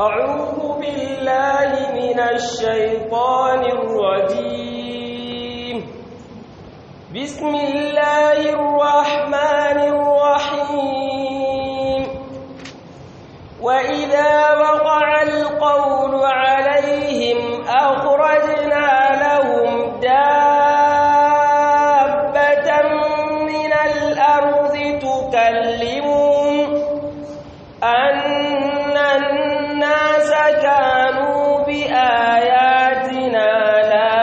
أعوذ بالله من الشيطان الرجيم بسم الله الرحمن الرحيم وإذا وقع القول عليهم أخرجنا لهم دابة من الأرض تكلمهم أن الناس كانوا بآياتنا لا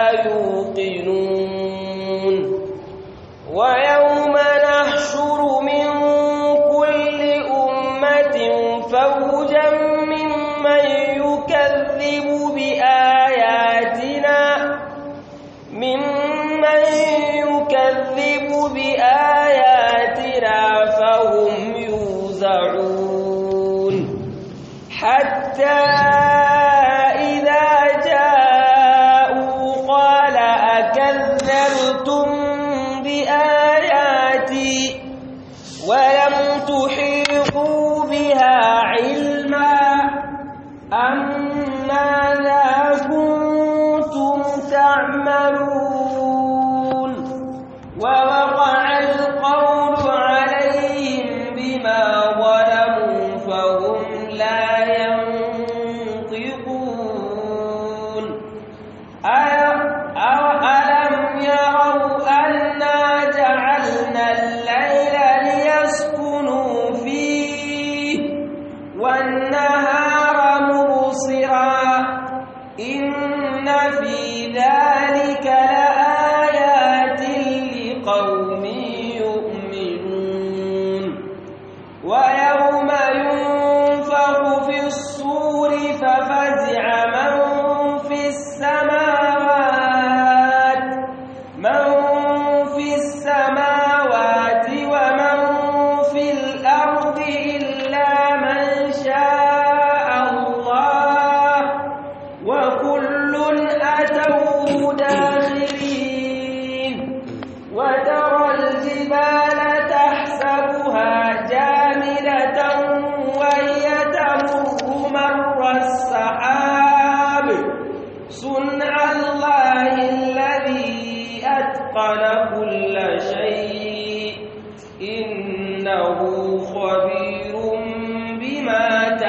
يوقنون ويوم نحشر من كل أمة فوجا ممن يكذب بآياتنا ممن يكذب بآياتنا فهم يوزعون حتى إذا جاءوا قال أكذبتم بآياتي ولم تحيطوا بها علما أم ماذا كنتم تعملون ووقع القول عليهم بما ظلموا فهم لا ينطقون ألم يروا أنا جعلنا الليل ليسكنوا فيه والنهار مبصرا إن في ذلك لآيات لقوم يؤمنون ويوم ينفخ في الصور ففزع من في السماوات من في السماوات ومن في الأرض إلا من شاء الله وكل أتوه داخلين وترى الجبال تحسبها جامدة وهي تمر مر السحاب صنع الله الذي أتقن كل شيء إنه خبير بما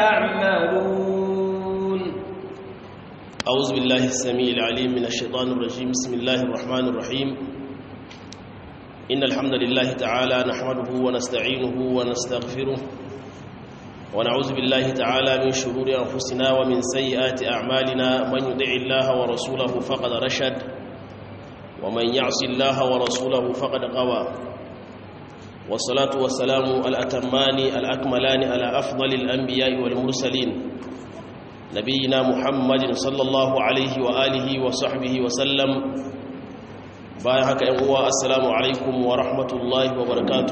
تعملون أعوذ بالله السميع العليم من الشيطان الرجيم بسم الله الرحمن الرحيم إن الحمد لله تعالى نحمده ونستعينه ونستغفره ونعوذ بالله تعالى من شرور أنفسنا ومن سيئات أعمالنا من يطع الله ورسوله فقد رشد ومن يعص الله ورسوله فقد غوى والصلاة والسلام الأتمان الأكملان على أفضل الأنبياء والمرسلين نبينا محمد صلى الله عليه وآله وصحبه وسلم بايحك أنواء السلام عليكم ورحمة الله وبركاته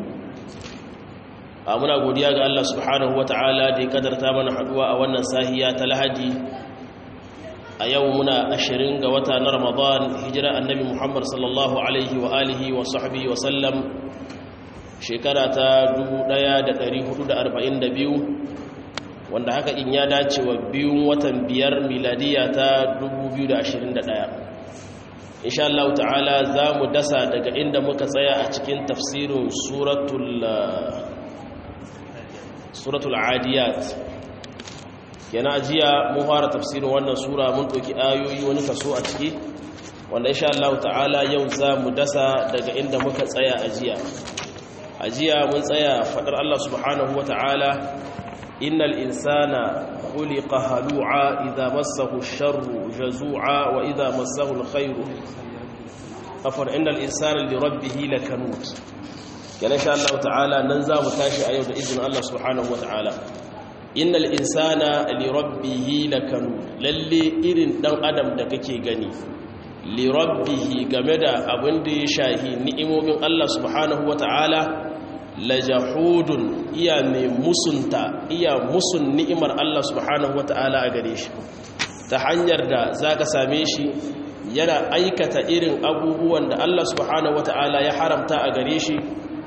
muna godiya ga Allah subhanahu wata'ala da ya kadarta mana haduwa a wannan sahiya ta lahadi a yau muna ashirin ga wata na ramadan hijira annabi muhammad sallallahu alaihi wa alihi wa sahbihi wa sallam shekara ta 1442 wanda haka in ya dace wa biyun watan biyar miladiya ta 2021 insha Allah ta'ala za mu dasa daga inda muka tsaya a cikin tafsirin suratul suratul adiyat yana ajiya mun fara tafsirin wannan sura mun ɗauki ayoyi wani kaso a ciki wanda insha Allah ta'ala yau za mu dasa daga inda muka tsaya ajiya ajiya mun tsaya faɗar Allah subhanahu wa ta'ala innal insana khuliqa halu'a idza massahu ash-sharru jazu'a wa idza massahu al-khayru afar innal insana li rabbih lakanut yana sha Allah ta'ala nan za mu tashi a yau da izinin Allah subhanahu wa ta'ala innal insana li rabbih lakanut lalle irin dan adam da kake gani li rabbih game da abin da ya shahi ni'imomin Allah subhanahu wa ta'ala lajahudun iya mai musunta iya musun ni'imar Allah subhanahu wata'ala a gare shi ta hanyar da za ka same shi yana aikata irin abubuwan da Allah subhanahu wata'ala ya haramta a gare shi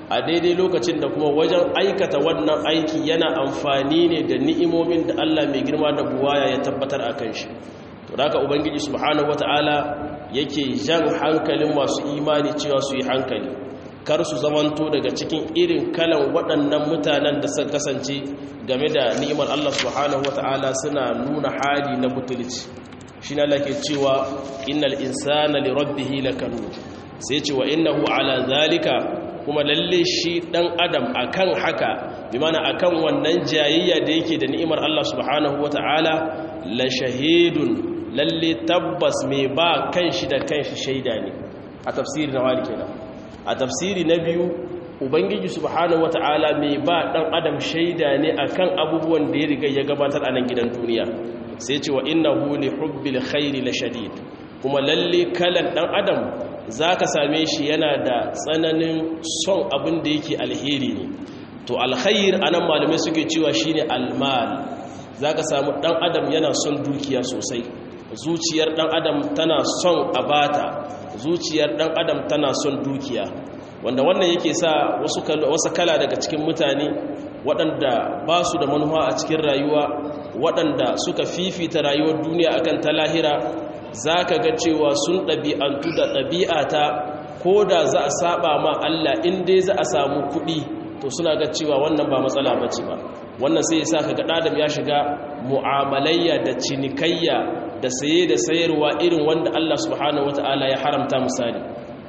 a daidai lokacin da kuma wajen aikata wannan aiki yana amfani ne da ni'imomin da Allah mai girma da buwaya ya tabbatar a kan shi to haka ubangiji subhanahu wataala yake jan hankalin masu imani cewa su yi hankali kar su zamanto daga cikin irin kalan waɗannan mutanen da suka kasance game da ni'imar Allah subhanahu wataala suna nuna hali na butulci shine Allah ke cewa innal insana li rabbih lakanud sai ce wa innahu ala zalika kuma lalle shi dan adam akan haka bi mana akan wannan jayayya da yake da ni'imar Allah subhanahu wataala la shahidun lalle tabbas mai ba kanshi da kanshi shaida ne a tafsiri na wali kenan a tafsiri na biyu ubangiji subhanahu wataala mai ba dan adam shaida ne akan abubuwan da ya riga ya gabatar a nan gidan duniya sai ce wa innahu li hubbil khairi la shadid kuma lalle kalan dan adam zaka same shi yana da tsananin son abin da yake alheri ne to alkhair anan malamai suke cewa shine almal zaka samu dan adam yana son dukiya sosai zuciyar dan adam tana son abata zuciyar dan adam tana son dukiya wanda wannan yake sa wasu wasu kala daga cikin mutane waɗanda ba su da manuwa a cikin rayuwa waɗanda suka fifita rayuwar duniya akan ta lahira za ka ga cewa sun ɗabi'antu da ɗabi'ata ko da za a saba ma Allah in dai za a samu kuɗi to suna ga cewa wannan ba matsala ba ce ba wannan sai ya sa ka ga ɗadam ya shiga mu'amalayya da cinikayya da saye da sayarwa irin wanda Allah subhanahu wata'ala ya haramta misali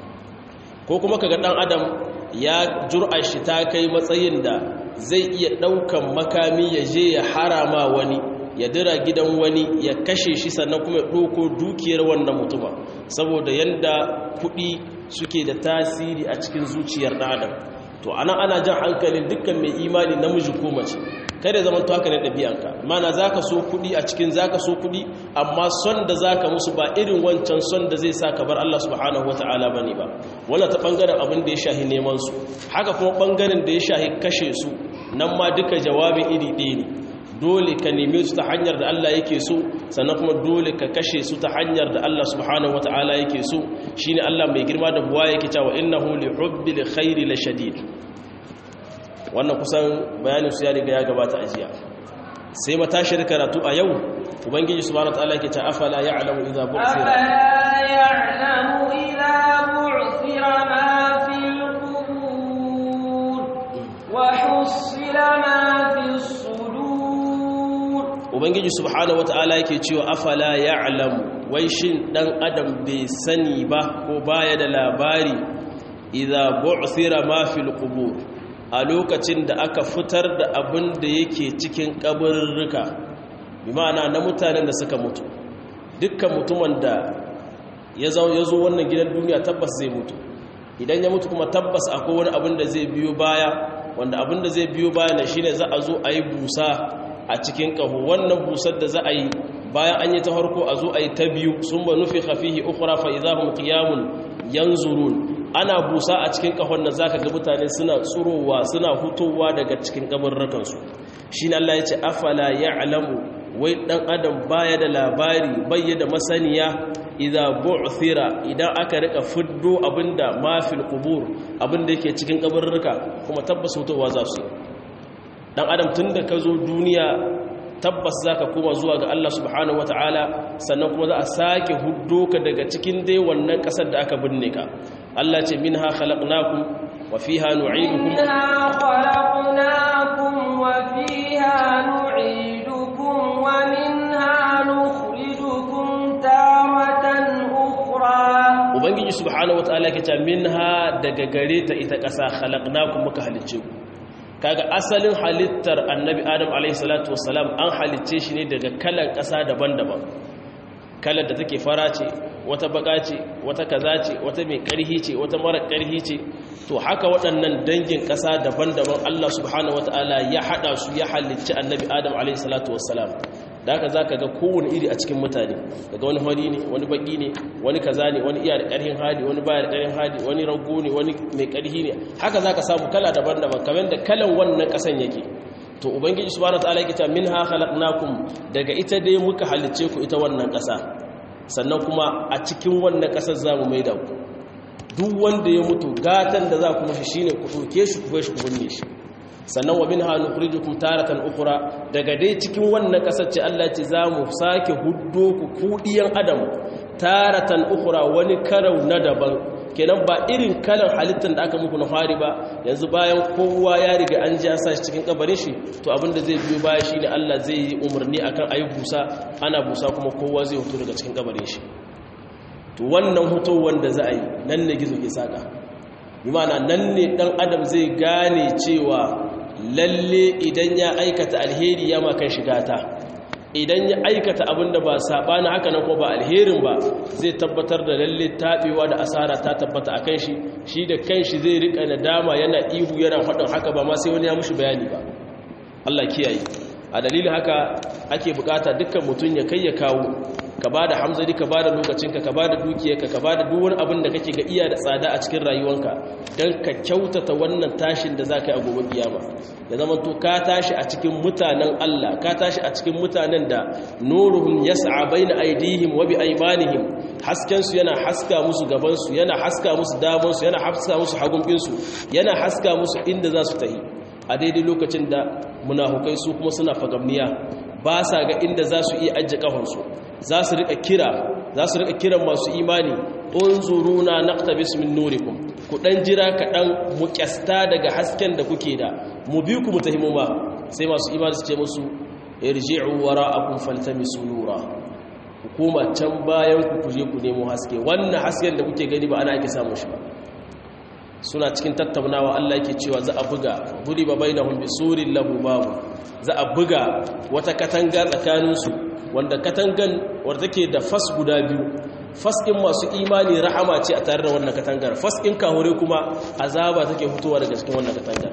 ko kuma ka ga ɗan adam ya jur'a shi ta kai matsayin da zai iya ɗaukan makami ya je ya harama wani ya dira gidan wani ya kashe shi sannan kuma ya ɗoko dukiyar wannan mutuma saboda yadda kuɗi suke da tasiri a cikin zuciyar ɗan adam to ana ana jan hankalin dukkan mai imani namiji ko mace kada zaman to haka ne ɗabi'anka mana za ka so kuɗi a cikin za ka so kuɗi amma son da za ka musu ba irin wancan son da zai sa ka bar Allah subhanahu wa ta'ala ba ne ba wannan ta ɓangaren abin da ya shahi neman su haka kuma ɓangaren da ya shahi kashe su nan ma duka jawabin iri ɗaya ne dole ka neme su ta hanyar da Allah yake so sannan kuma dole ka kashe su ta hanyar da Allah subhanahu wa ta'ala yake so shine Allah mai girma da buwa yake cewa innahu li hubbil khairi la shadid wannan kusan bayanin su ya riga ya gabata a jiya sai matashir karatu a yau ubangiji subhanahu wataala yake ta afala ya'lamu idza bu'thira afala ya'lamu idza bu'thira ma fil qubur wa husila ma fis sudur ubangiji subhanahu wataala yake cewa afala ya'lamu wai shin dan adam bai sani ba ko baya da labari idza bu'thira ma fil qubur a lokacin da aka fitar da abin da yake cikin kabarurruka bi ma'ana na mutanen da suka mutu dukkan mutumin da ya zo wannan gidan duniya tabbas zai mutu idan ya mutu kuma tabbas akwai wani abin da zai biyo baya wanda abin da zai biyo baya na shine za a zo a yi busa a cikin ƙaho wannan busar da za a yi bayan an yi ta harko a zo a yi ta biyu sun ba nufi hafihi ukura fa idahum qiyamun yanzurun ana busa a cikin kahon nan zaka ga mutane suna tsurowa suna hutowa daga cikin kabarrukan su shine Allah ya ce afala ya'lamu wai dan adam baya da labari bai da masaniya idza bu'thira idan aka rika fiddo abinda ma fil qubur abinda yake cikin kabarruka kuma tabbas hutowa za su dan adam tunda ka zo duniya tabbas zaka koma zuwa ga Allah subhanahu wataala sannan kuma za a sake huddo ka daga cikin dai wannan kasar da aka binne ka Allah ce minha khalaqnakum wa fiha nu'idukum minha khalaqnakum wa fiha nu'idukum wa minha nukhrijukum taratan ukhra ubangiji subhanahu wataala yake ce minha daga gare ta ita kasa khalaqnakum muka halicce ku kaga asalin halittar annabi adam alaihissalatu wassalam an halicce shi ne daga kalan ƙasa daban-daban kalar da take fara ce wata baka ce wata kaza ce wata mai ƙarhi ce wata mara ƙarhi ce to haka waɗannan dangin ƙasa daban-daban Allah subhanahu wata'ala ya haɗa su ya halicci annabi adam alaihissalatu wassalam da haka za ka ga kowane iri a cikin mutane daga wani hori ne wani baki ne wani kaza ne wani iya da ƙarhin hali wani baya da ƙarhin hali wani rago ne wani mai ƙarhi ne haka za ka samu kala daban-daban kamar da kalan wannan ƙasan yake to ubangiji subhanahu wataala yake ta minha khalaqnakum daga ita dai muka halicce ku ita wannan ƙasa sannan kuma a cikin wannan ƙasar zamu maida ku duk wanda ya mutu gatan da za ku mashi shine ku ɗauke shi ku shi ku binne shi sannan wa min hannu kurijukum taratan ukura daga dai cikin wannan kasar ce Allah ce za mu sake huddo ku kudiyan adam taratan ukura wani karau na daban kenan ba irin kalan halittar da aka muku na fari ba yanzu bayan kowa ya riga an ji an sa shi cikin kabarin shi to abinda zai biyo baya shine Allah zai yi umarni akan ayi busa ana busa kuma kowa zai hutu daga cikin kabarin shi to wannan hutu wanda za a yi nan ne gizo ke saka bi ma'ana nan ne dan adam zai gane cewa lalle idan ya aikata alheri ya makan shiga ta idan ya aikata abin da ba saɓani haka nan ko ba alherin ba zai tabbatar da lalle taɓewa da asara ta tabbata a kan shi shi da kan shi zai riƙa nadama yana ihu yana faɗin haka ba ma sai wani ya mushi bayani ba Allah kiyaye a dalilin haka ake bukata dukkan mutum ya kai ya kawo ka ba da hamzari ka ba da lokacinka ka ba da dukiyarka ka ba da duwar abin da kake ga iya da tsada a cikin rayuwanka don ka kyautata wannan tashin da za ka yi a gobe kiyama da zama to ka tashi a cikin mutanen Allah ka tashi a cikin mutanen da nuruhum yas'a baina aydihim wa bi aymanihim hasken su yana haska musu gaban su yana haska musu daman su yana haska musu hagun su yana haska musu inda za su tafi a daidai lokacin da munafukai su kuma suna fagamniya ba sa ga inda za su iya ajiye kafansu za su rika kira za su rika kiran masu imani unzuruna naqtabis min nurikum ku dan jira kaɗan mu kyasta daga hasken da kuke da mu bi ku mu tahimu ba sai masu imani su ce musu irji'u wara'akum faltamisu nura hukuma can bayan ku kuje ku nemo haske wannan hasken da kuke gani ba ana ake samun shi ba suna cikin tattaunawa Allah yake cewa za a buga guri ba bainahum bisurin lahu babu za a buga wata katanga tsakaninsu wanda katangan wadda take da fas guda biyu fas ɗin masu imani rahama ce a tare da wannan katangar fas ɗin kahure kuma azaba take fitowa daga cikin wannan katangar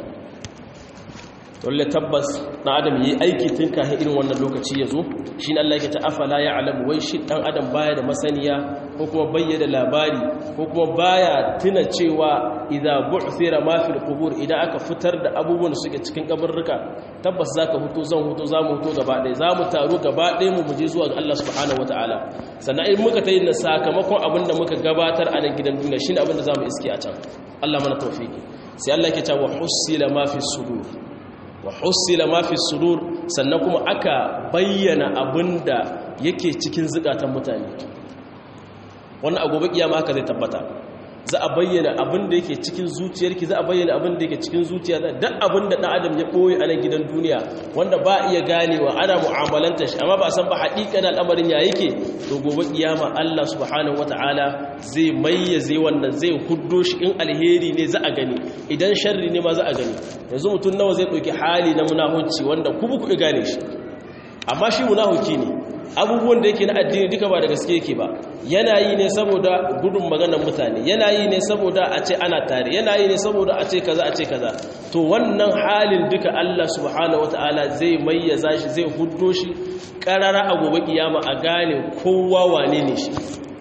dole tabbas na adam yi aiki tun kafin irin wannan lokaci ya zo shi ne Allah yake ta afala ya alamu wai shi ɗan adam baya da masaniya ko kuma bayyana labari ko kuma baya tuna cewa idza bu'thira ma fil qubur idan aka fitar da abubuwan da suke cikin kaburruka tabbas zaka huto zan huto zamu huto gaba ɗaya zamu taru gaba ɗaya mu muje zuwa ga Allah subhanahu wataala sannan in muka tayi na sakamakon abin da muka gabatar a nan gidan duniya shine abin da zamu iske a can Allah mana tawfiki sai Allah yake cewa husila ma fi sudur wa husila ma fi sudur sannan kuma aka bayyana abinda yake cikin zukatan mutane wannan agobe kiyama haka zai tabbata za a bayyana abinda yake cikin zuciyarki za a bayyana abinda yake cikin zuciya duk abinda dan adam ya boye a nan gidan duniya wanda ba iya ganewa ana mu'amalanta shi amma ba san ba haƙiƙanin al'amarin ya yake to gobe kiyama Allah subhanahu wataala zai mayyaze wannan zai huddo shi in alheri ne za a gani idan sharri ne ma za a gani yanzu mutum nawa zai ɗauki hali na munafunci wanda ku ku gane shi amma shi munafuki ne abubuwan da yake na addini duka ba da gaske yake ba yana yi ne saboda gudun maganar mutane yana yi ne saboda a ce ana tare yana yi ne saboda a ce kaza a ce kaza to wannan halin duka Allah subhanahu wataala zai mayyaza shi zai huddo shi karara a gobe kiyama a gane kowa wane ne shi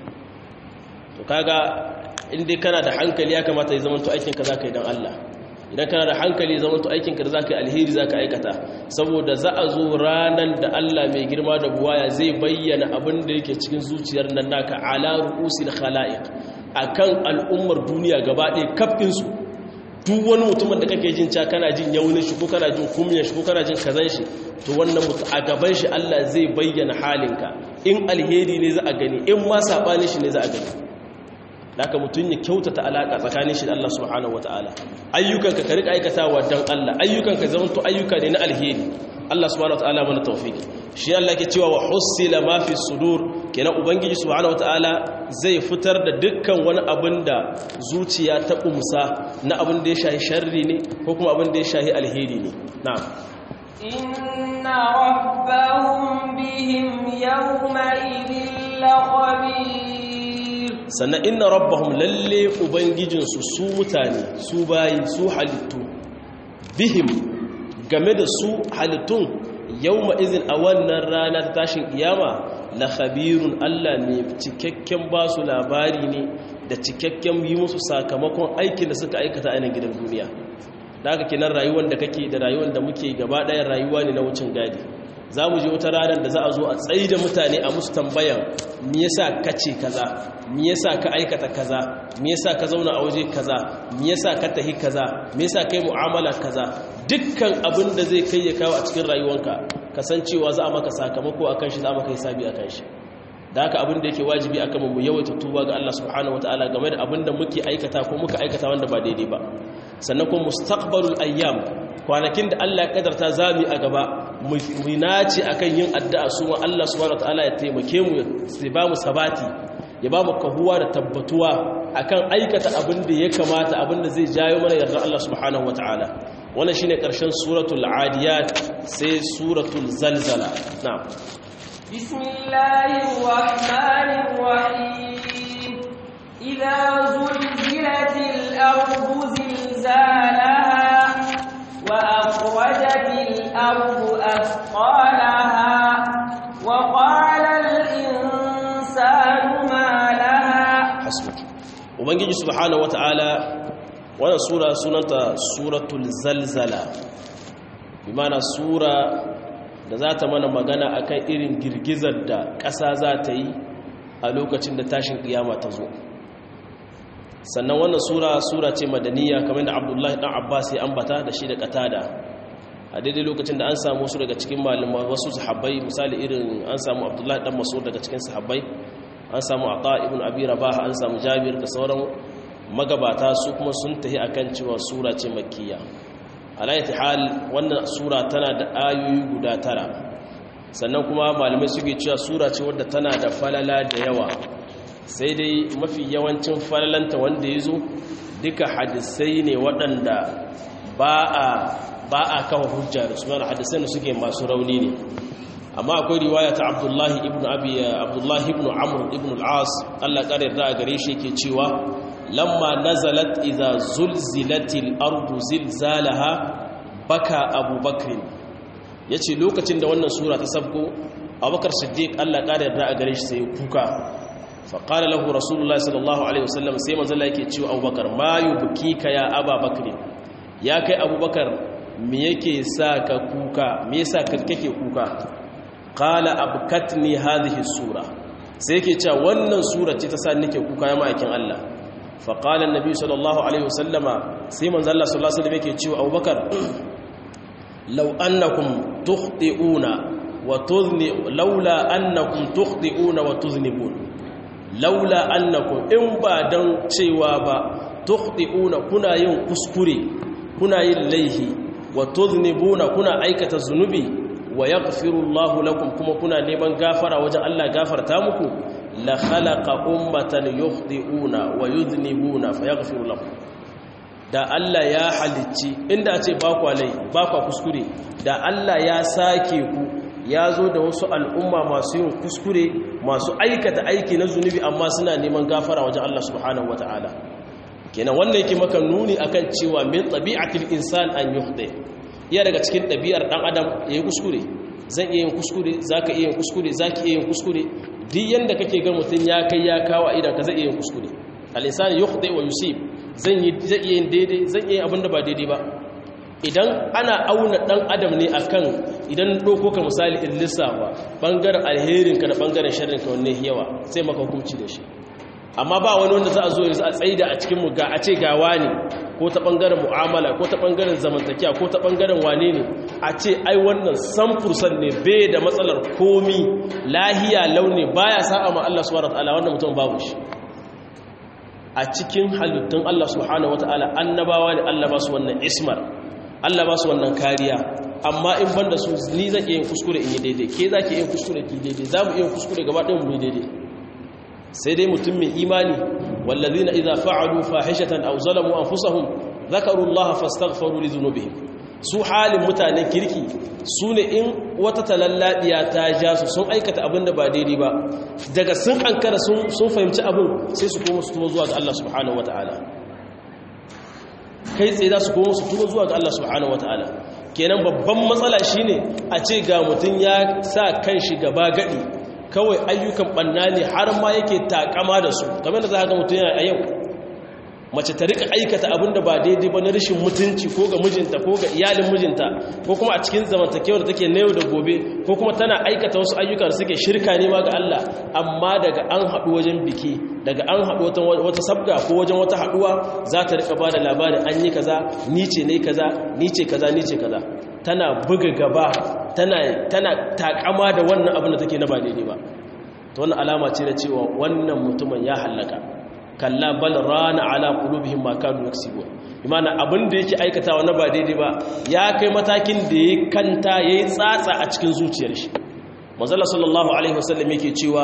to kaga in dai kana da hankali ya kamata ya zama to aikin ka zaka yi dan Allah idan kana da hankali zama to aikinka da zaka yi alheri zaka aikata saboda za a zo ranan da Allah mai girma da buwaya zai bayyana abin da yake cikin zuciyar nan naka ala ru'usil khalaiq akan al'ummar duniya gaba ɗaya kafin su duk wani mutumin da kake jin ca kana jin yaunin shi ko kana jin kumyan shi ko kana jin kazan shi to wannan mutu a gaban shi Allah zai bayyana halinka in alheri ne za a gani in ma sabanin shi ne za a gani haka mutum ya kyautata alaka tsakanin shi da Allah subhanahu wataala ayyukanka ka rika aikatawa dan Allah ayyukanka zamanto ayyuka ne na alheri Allah subhanahu wataala mana tawfiki shi Allah ke cewa wa husila ma fi sudur kenan ubangiji subhanahu wataala zai fitar da dukkan wani abin da zuciya ta kumsa na abin da ya shahi sharri ne ko kuma abin da ya shahi alheri ne na'am inna rabbahum bihim yawma idhil khabir sannan inna rabbahum lalle ubangijinsu su mutane su bayi su halittu bihim game da su halittun yawma izin a wannan rana ta tashin kiyama la khabirun Allah ne cikakken ba su labari ne da cikakken yi musu sakamakon aikin da suka aikata a gidan duniya da haka kenan rayuwar da kake da rayuwar da muke gaba ɗayan rayuwa ne na wucin gadi za mu je wata ranar da za a zo a tsayi da mutane a musu tambayan me yasa kace kaza me yasa ka aikata kaza me yasa ka zauna a waje kaza me yasa ka tahi kaza me yasa kai mu'amala kaza dukkan abin da zai kai ya kawo a cikin rayuwanka kasancewa za a maka sakamako akan shi za a maka hisabi akan shi da haka abin da yake wajibi akan mu yawaita tuba ga Allah subhanahu wataala game da abin da muke aikata ko muka aikata wanda ba daidai ba sannan kuma mustaqbalul ayyam kwanakin da Allah ya kadarta zami a gaba mu nace akan yin addu'a su ma Allah subhanahu wataala ya taimake mu ya ba mu sabati ya ba mu kahuwa da tabbatuwa akan aikata abin da ya kamata abin da zai jayo mana yardar Allah subhanahu wataala wannan shine karshen suratul adiyat sai suratul zalzala na'am bismillahir rahmanir rahim idza zulzilatil ardu zilzalaha wa akhrajatil ardu athqalaha wa qala al insanu ma laha hasbuk ubangiji subhanahu wataala wannan sura sunanta suratul zalzala bi mana sura da za ta mana magana akan irin girgizar da ƙasa za ta yi a lokacin da tashin ƙiyama ta zo sannan wannan sura sura ce madaniya kamar da abdullahi ɗan abbas ya ambata da shi da katada a daidai lokacin da an samu su daga cikin malama wasu sahabbai misali irin an samu abdullahi ɗan maso daga cikin sahabbai an samu ata ibn abi rabah an samu jabir da sauran magabata su kuma sun tahi akan cewa sura ce makkiya alayati hal wannan sura tana da ayoyi guda tara sannan kuma malamai suke cewa sura ce wadda tana da falala da yawa sai dai mafi yawancin falalanta wanda ya zo duka hadisai ne waɗanda ba a ba a kawo hujja da su mana hadisai da suke masu rauni ne amma akwai riwaya ta abdullahi ibn abi abdullahi ibn amr ibn al-as Allah kare da gare shi yake cewa lamma nazalat idza zulzilatil ardu zilzalaha baka abubakar yace lokacin da wannan sura ta sabko abubakar siddiq Allah kare da gare shi sai kuka fa qala lahu rasulullahi sallallahu alaihi wasallam sai manzo Allah yake cewa abubakar ma yubkika ya ababakar ya kai abubakar me yake sa ka kuka me yasa kake kuka qala abkatni hadhihi sura sai yake cewa wannan sura ce ta sa nake kuka ya ma'aikin Allah fa qala annabi sallallahu alaihi wasallama sai manzo Allah sallallahu alaihi wasallam yake cewa Abubakar law annakum tukhti'una wa tudhni laula annakum tukhti'una wa tudhnibun laula annakum in ba dan cewa ba tukhti'una kuna yin kuskure kuna yin laihi wa tudhnibuna kuna aikata zunubi wa yaghfiru Allahu lakum kuma kuna neman gafara wajen Allah gafarta muku la khalaqa ummatan yukhdi'una wa yudhnibuna fayaghfiru lakum da Allah ya halicci inda a ce ba ku alai ba ku kuskure da Allah ya sake ku ya zo da wasu al'umma masu yin kuskure masu aikata aiki na zunubi amma suna neman gafara wajen Allah subhanahu wata'ala kenan wannan yake maka nuni akan cewa min tabi'atil insan an yukhdi iya daga cikin ɗabi'ar ɗan adam ya yi kuskure zan iya yin kuskure za ka iya yin kuskure za ki iya yin kuskure duk yadda kake ga mutum ya kai ya kawo idan ka zai iya yin kuskure al'insani ya hudu wa yusuf zan iya yin daidai zan iya abin da ba daidai ba idan ana auna ɗan adam ne a kan idan ɗauko ka misali in lissafa ɓangaren alherinka da ɓangaren sharrinka wanne yawa sai maka hukunci da shi amma ba wani wanda za a zo yanzu a tsaida a cikinmu ga a ce gawa ne ko ta ɓangaren mu'amala ko ta ɓangaren zamantakiya ko ta ɓangaren wane ne a ce ai wannan samfursan ne bai da matsalar komi lahiya launi baya sa'a ma Allah subhanahu wataala wannan mutum babu shi a cikin halittun Allah subhanahu wataala annabawa ne Allah ba su wannan ismar Allah ba su wannan kariya amma in banda su ni zan iya yin kuskure in yi daidai ke za ki yin kuskure ki daidai za mu iya yin kuskure gaba ɗin mu yi daidai sai dai mutum mai imani wallazina idza fa'alu fahishatan aw zalamu anfusahum dhakaru Allah fastaghfiru li dhunubihim su halin mutanen kirki su ne in wata talalladiya ta ja su sun aikata abin da ba daidai ba daga sun ankara sun fahimci abin sai su koma su tuba zuwa ga Allah subhanahu wataala kai tsaye za su koma su tuba zuwa ga Allah subhanahu wataala kenan babban matsala shine a ce ga mutum ya sa kan shi gaba gadi kawai ayyukan banna ne har ma yake takama da su kamar da za ka mutum yana a yau mace ta rika aikata abin da ba daidai ba na rashin mutunci ko ga mijinta ko ga iyalin mijinta ko kuma a cikin zamantakewar da take na yau da gobe ko kuma tana aikata wasu ayyuka da suke shirka ne ma ga Allah amma daga an haɗu wajen biki daga an haɗu wata sabga ko wajen wata haɗuwa za ta rika ba da labarin an yi kaza ni ce ne kaza ni ce kaza ni ce kaza tana buga gaba tana tana takama da wannan abin da take na ba daidai ba to wannan alama ce da cewa wannan mutumin ya hallaka kalla bal rana ala qulubihim ma kanu yaksibun imana abin da yake aikatawa na ba daidai ba ya kai matakin da ya kanta yayi tsatsa a cikin zuciyar shi manzo sallallahu alaihi wasallam yake cewa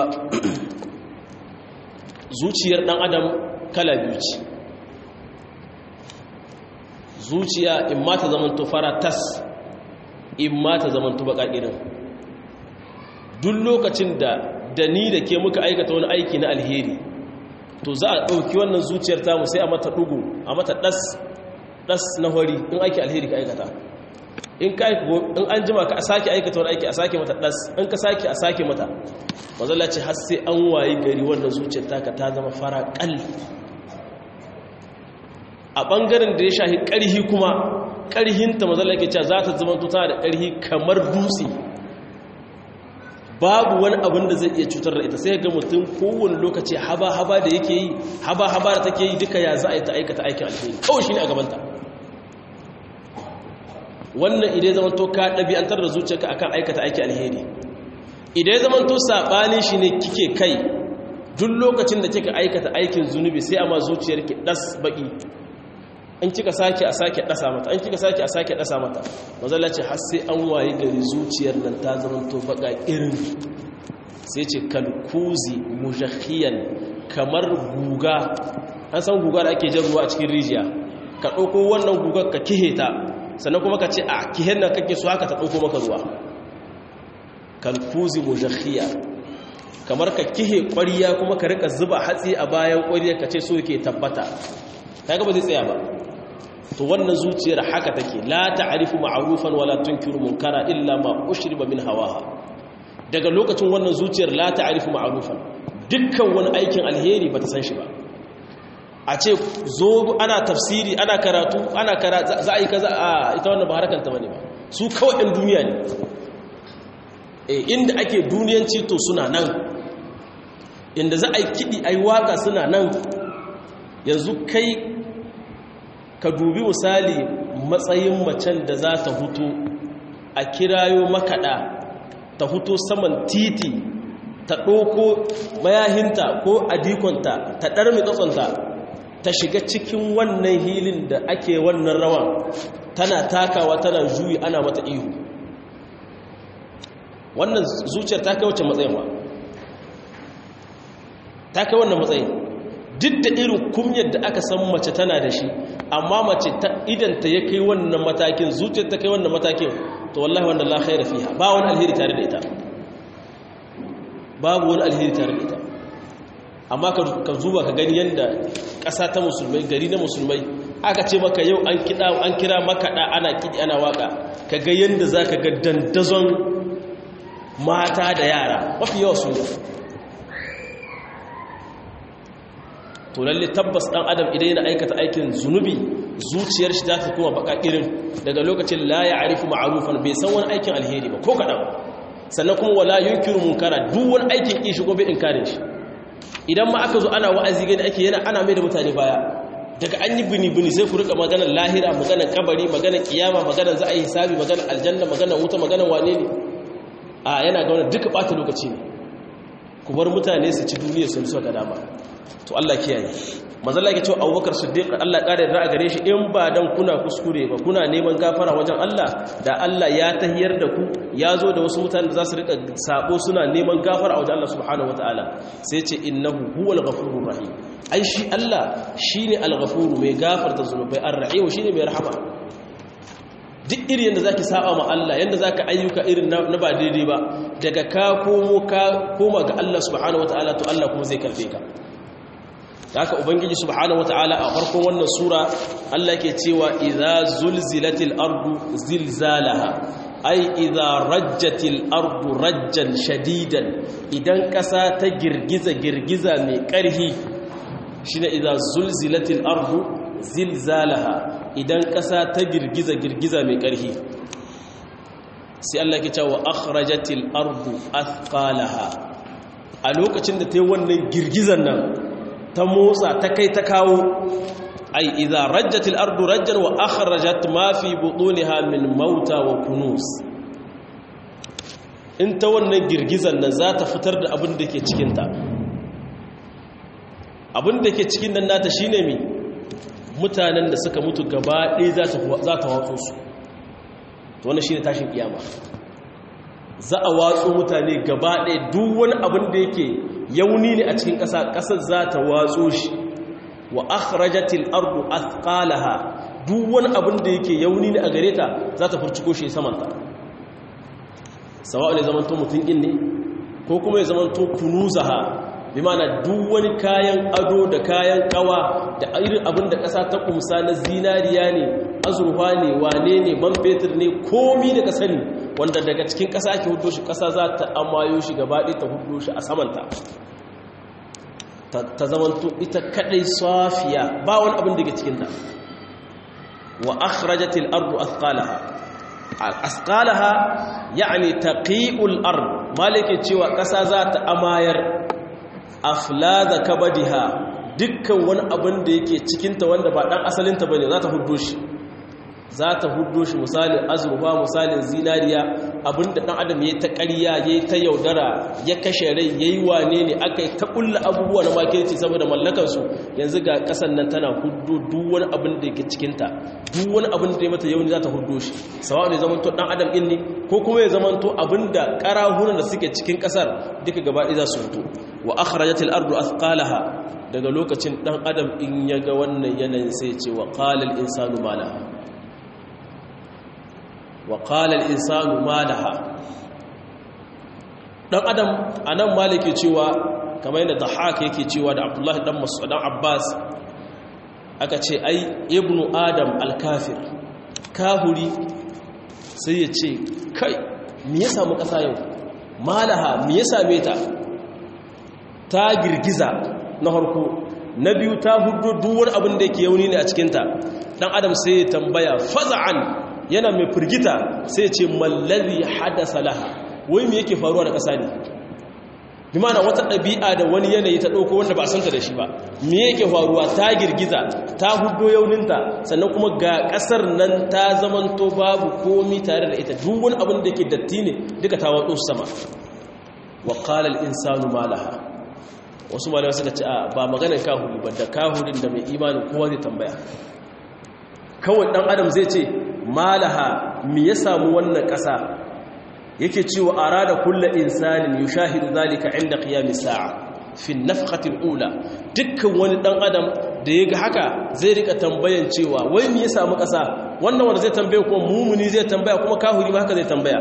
zuciyar dan adam kala biyu ce zuciya in ma ta zamanto fara tas in ma ta zamanto baka irin duk lokacin da da ni da ke muka aikata wani aiki na alheri to za a ɗauki wannan zuciyar tamu sai a mata ɗugu a mata ɗas ɗas na hori in aiki alheri ka aikata in ka in an jima ka a sake aikata wani aiki a sake mata ɗas in ka sake a sake mata mazala ce har sai an wayi gari wannan zuciyar taka ta zama fara ƙal a ɓangaren da ya shahi ƙarhi kuma ƙarhinta mazala ke cewa za ta zama tuta da ƙarhi kamar dutse babu wani abin da zai iya cutar da ita sai ga mutum kowane lokaci haba-haba da yake yi haba-haba da take yi duka ya za a yi ta aikata aikin alheri kawai shi ne a gabanta wannan idai zaman to ka ɗabi'antar da zuciyarka akan aikata aikin alheri idai zaman to saɓani shi ne kike kai duk lokacin da kika aikata aikin zunubi sai amma zuciyarki ɗas baƙi in kika sake a sake ɗasa mata in kika sake a sake ɗasa mata mazala ce har sai an waye gari zuciyar nan ta zamanto baka irin sai ce kalkuzi mujahiyan kamar guga an san guga da ake jan ruwa a cikin rijiya ka ɗauko wannan gugar ka kihe ta sannan kuma ka ce a kihen nan kake so haka ta ɗauko maka ruwa kalkuzi mujahiya kamar ka kihe ƙwariya kuma ka rika zuba hatsi a bayan ƙwariya ka ce so yake tabbata ta gaba zai tsaya ba to wannan zuciyar haka take la ta'rifu ma'rufan wala tunkiru munkara illa ma ushriba min hawaha daga lokacin wannan zuciyar la ta'rifu ma'rufan dukkan wani aikin alheri bata san shi ba a ce zo ana tafsiri ana karatu ana karatu za a yi kaza a ita wannan ba harkar ta bane ba su kawai ɗan duniya ne eh inda ake duniyanci to suna nan inda za a yi kiɗi a yi waka suna nan yanzu kai ka dubi misali matsayin macen da za ta hutu a kirayo makaɗa ta hutu saman titi ta ɗoko mayahinta ko adikonta ta ɗarmi tsatsonta ta shiga cikin wannan hilin da ake wannan rawan tana takawa tana juyi ana mata ihu wannan zuciyar ta kai wacce matsayin ba ta kai wannan matsayin duk da irin kumyar da aka san mace tana da shi amma mace ta idanta ya kai wannan matakin zuciyar ta kai wannan matakin to wallahi wannan la khaira fiha ba wani alheri tare da ita babu wani alheri tare da ita amma ka zuba ka gani yanda ƙasa ta musulmai gari na musulmai aka ce maka yau an kida an kira makaɗa ana kiɗi ana waka ka ga yanda za ka ga dandazon mata da yara mafi yawa su to lalle tabbas dan adam idan yana aikata aikin zunubi zuciyar shi za ta kuma baka irin daga lokacin la ya'rifu ma'rufan bai san wani aikin alheri ba ko kadan sannan kuma wala yunkiru munkara duk wani aikin ki shi gobe inkarin shi idan ma aka zo ana wa'azi gani ake yana ana mai da mutane baya daga an yi bini bini sai ku rika maganar lahira maganar kabari maganar kiyama maganar za a yi hisabi maganar aljanna maganar wuta maganar wane ne a yana ga wannan duka bata lokaci ne ku bar mutane su ci duniya sun so ga dama to Allah kiyaye manzo Allah yake cewa Abubakar Siddiq Allah kare da gare shi in ba dan kuna kuskure ba kuna neman gafara wajen Allah da Allah ya tahiyar da ku ya zo da wasu mutane da za su rika sabo suna neman gafara wajen Allah subhanahu wataala sai ce innahu huwal ghafurur rahim ai shi Allah shine al-ghafuru mai gafarta zunubai ar-rahim shine mai rahama duk irin yadda zaki saba ma Allah yadda zaka ayyuka irin na ba daidai ba daga ka komo ka koma ga Allah subhanahu wataala to Allah kuma zai karbe ka haka ubangiji subhanahu wataala a farkon wannan sura Allah ke cewa idza zulzilatil ardu zilzalaha ai idza rajjatil ardu rajjan shadidan idan kasa ta girgiza girgiza mai karhi shine idza zulzilatil ardu zilzalaha idan ƙasa ta girgiza girgiza mai ƙarfi sai Allah ke cewa akhrajatil ardu athqalaha a lokacin da ta yi wannan girgizan nan ta motsa ta kai ta kawo ai idza rajjatil ardu rajjan wa akhrajat ma fi butuniha min mauta wa kunus in ta wannan girgizan nan za ta fitar da abin da ke cikin ta abin da ke cikin nan nata shine mi mutanen da suka mutu gaba ɗaya za ta watso su to wannan shine tashin kiyama za a watso mutane gaba ɗaya duk wani abin da yake yauni ne a cikin ƙasa ƙasar za ta watso shi wa akhrajatil ardu athqalaha duk wani abin da yake yauni ne a gare ta za ta furciko shi samanta sawa'u ne zamanto mutum din ne ko kuma ya zamanto kunuzaha bi mana duk wani kayan ado da kayan kawa da irin abin da ƙasa ta kumsa na zinariya ne azurfa ne wane ne man fetur ne komi da ka sani wanda daga cikin ƙasa ke hudo shi ƙasa za ta amayo shi gabaɗe ta hudo shi a samanta ta zamanto ita kaɗai safiya ba wani abin da ke cikinta wa akhrajatil ardu athqalaha athqalaha yani taqi'ul ard malike cewa ƙasa za ta amayar aflaza kabadiha dukkan wani abin da yake cikinta wanda ba dan asalinta bane za ta huddo shi za ta huddo shi misalin azurfa misalin zinariya abinda dan adam yayi ta ƙarya yayi ta yaudara ya kashe rai yayi wane ne akai ta kulla abubuwa na makirci saboda mallakar su yanzu ga kasan nan tana huddo duk wani abin da yake cikinta duk wani abin da ya mata yauni za ta huddo shi sawa ne zamanto dan adam din ne ko kuma ya zamanto abinda karahunan da suke cikin kasar duka gaba ɗaya za su fito wa akhrajatil ardu athqalaha daga lokacin dan adam in ya ga wannan yanayin sai ce wa qala al insanu ma laha wa qala al insanu ma laha dan adam anan malike cewa kamar yadda dahak yake cewa da abdullah dan mas'ud dan abbas aka ce ai ibnu adam al kafir kahuri sai ya ce kai me ya samu kasa yau malaha me ya same ta ta girgiza na harko na biyu ta hudu duwar abin da yake yauni ne a cikinta dan adam sai ya tambaya faza'an yana mai firgita sai ce mallazi hadasa laha wai me yake faruwa da ƙasa ne bi mana wata ɗabi'a da wani yanayi ta ɗauko wanda ba santa da shi ba me yake faruwa ta girgiza ta hudo yauninta sannan kuma ga ƙasar nan ta zamanto babu komi tare da ita duk wani abin da ke datti ne duka ta waɗo sama wa qala al-insanu ma laha wasu malamai suka ce a ba maganar kahuri ba da kahurin da mai imanin kowa zai tambaya kawai dan adam zai ce malaha mi ya samu wannan ƙasa yake cewa arada kulla insanin yushahidu zalika inda qiyamis sa'a fi nafqatil ula dukkan wani dan adam da yaga haka zai rika tambayan cewa wai mi ya samu ƙasa wannan wanda zai tambaye kuma mumuni zai tambaya kuma kahuri ma haka zai tambaya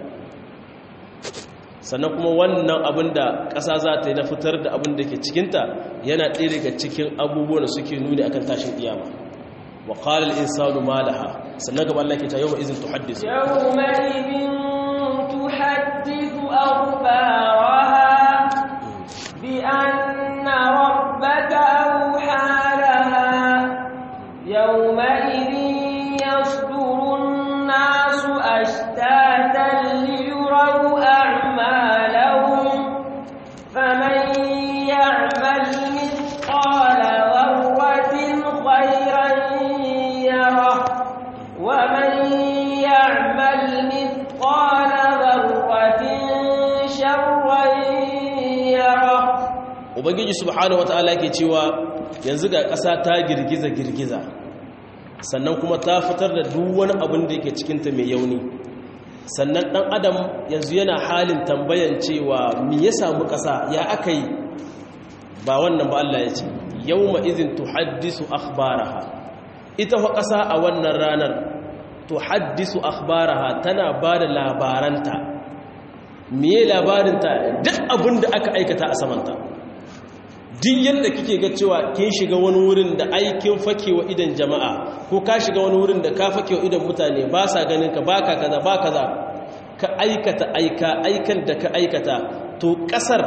sannan kuma wannan abin da ƙasa za ta yi na fitar da abin da ke cikinta yana ɗaya daga cikin abubuwan da suke nuni akan tashin ƙiyama wa qala al-insanu ma laha sannan gaba Allah ke ta yawma izin tuhaddisu yawma idin tuhaddisu akhbaraha bi anna rabbaka awha laha yawma idin yasduru an-nasu ashtatan liyuraw a'malahum faman ya'mal mithqala dharratin khayran يره ومن يعمل مثقال ذرة شرا يره ubangiji subhanahu wataala yake cewa yanzu ga ƙasa ta girgiza girgiza sannan kuma ta fitar da duk wani abin da yake cikinta mai yauni sannan ɗan adam yanzu yana halin tambayan cewa me ya samu ƙasa ya aka yi ba wannan ba Allah ya ce yawma izin tuhaddisu akhbaraha ita fa ƙasa a wannan ranar to haddisu akhbaraha tana ba da labaranta miye labarinta duk abin da aka aikata a samanta duk yadda kike ga cewa kin shiga wani wurin da aikin fakewa idan jama'a ko ka shiga wani wurin da ka fakewa idan mutane ba sa ganin ka baka kaza ba kaza ka aikata aika aikan da ka aikata to ƙasar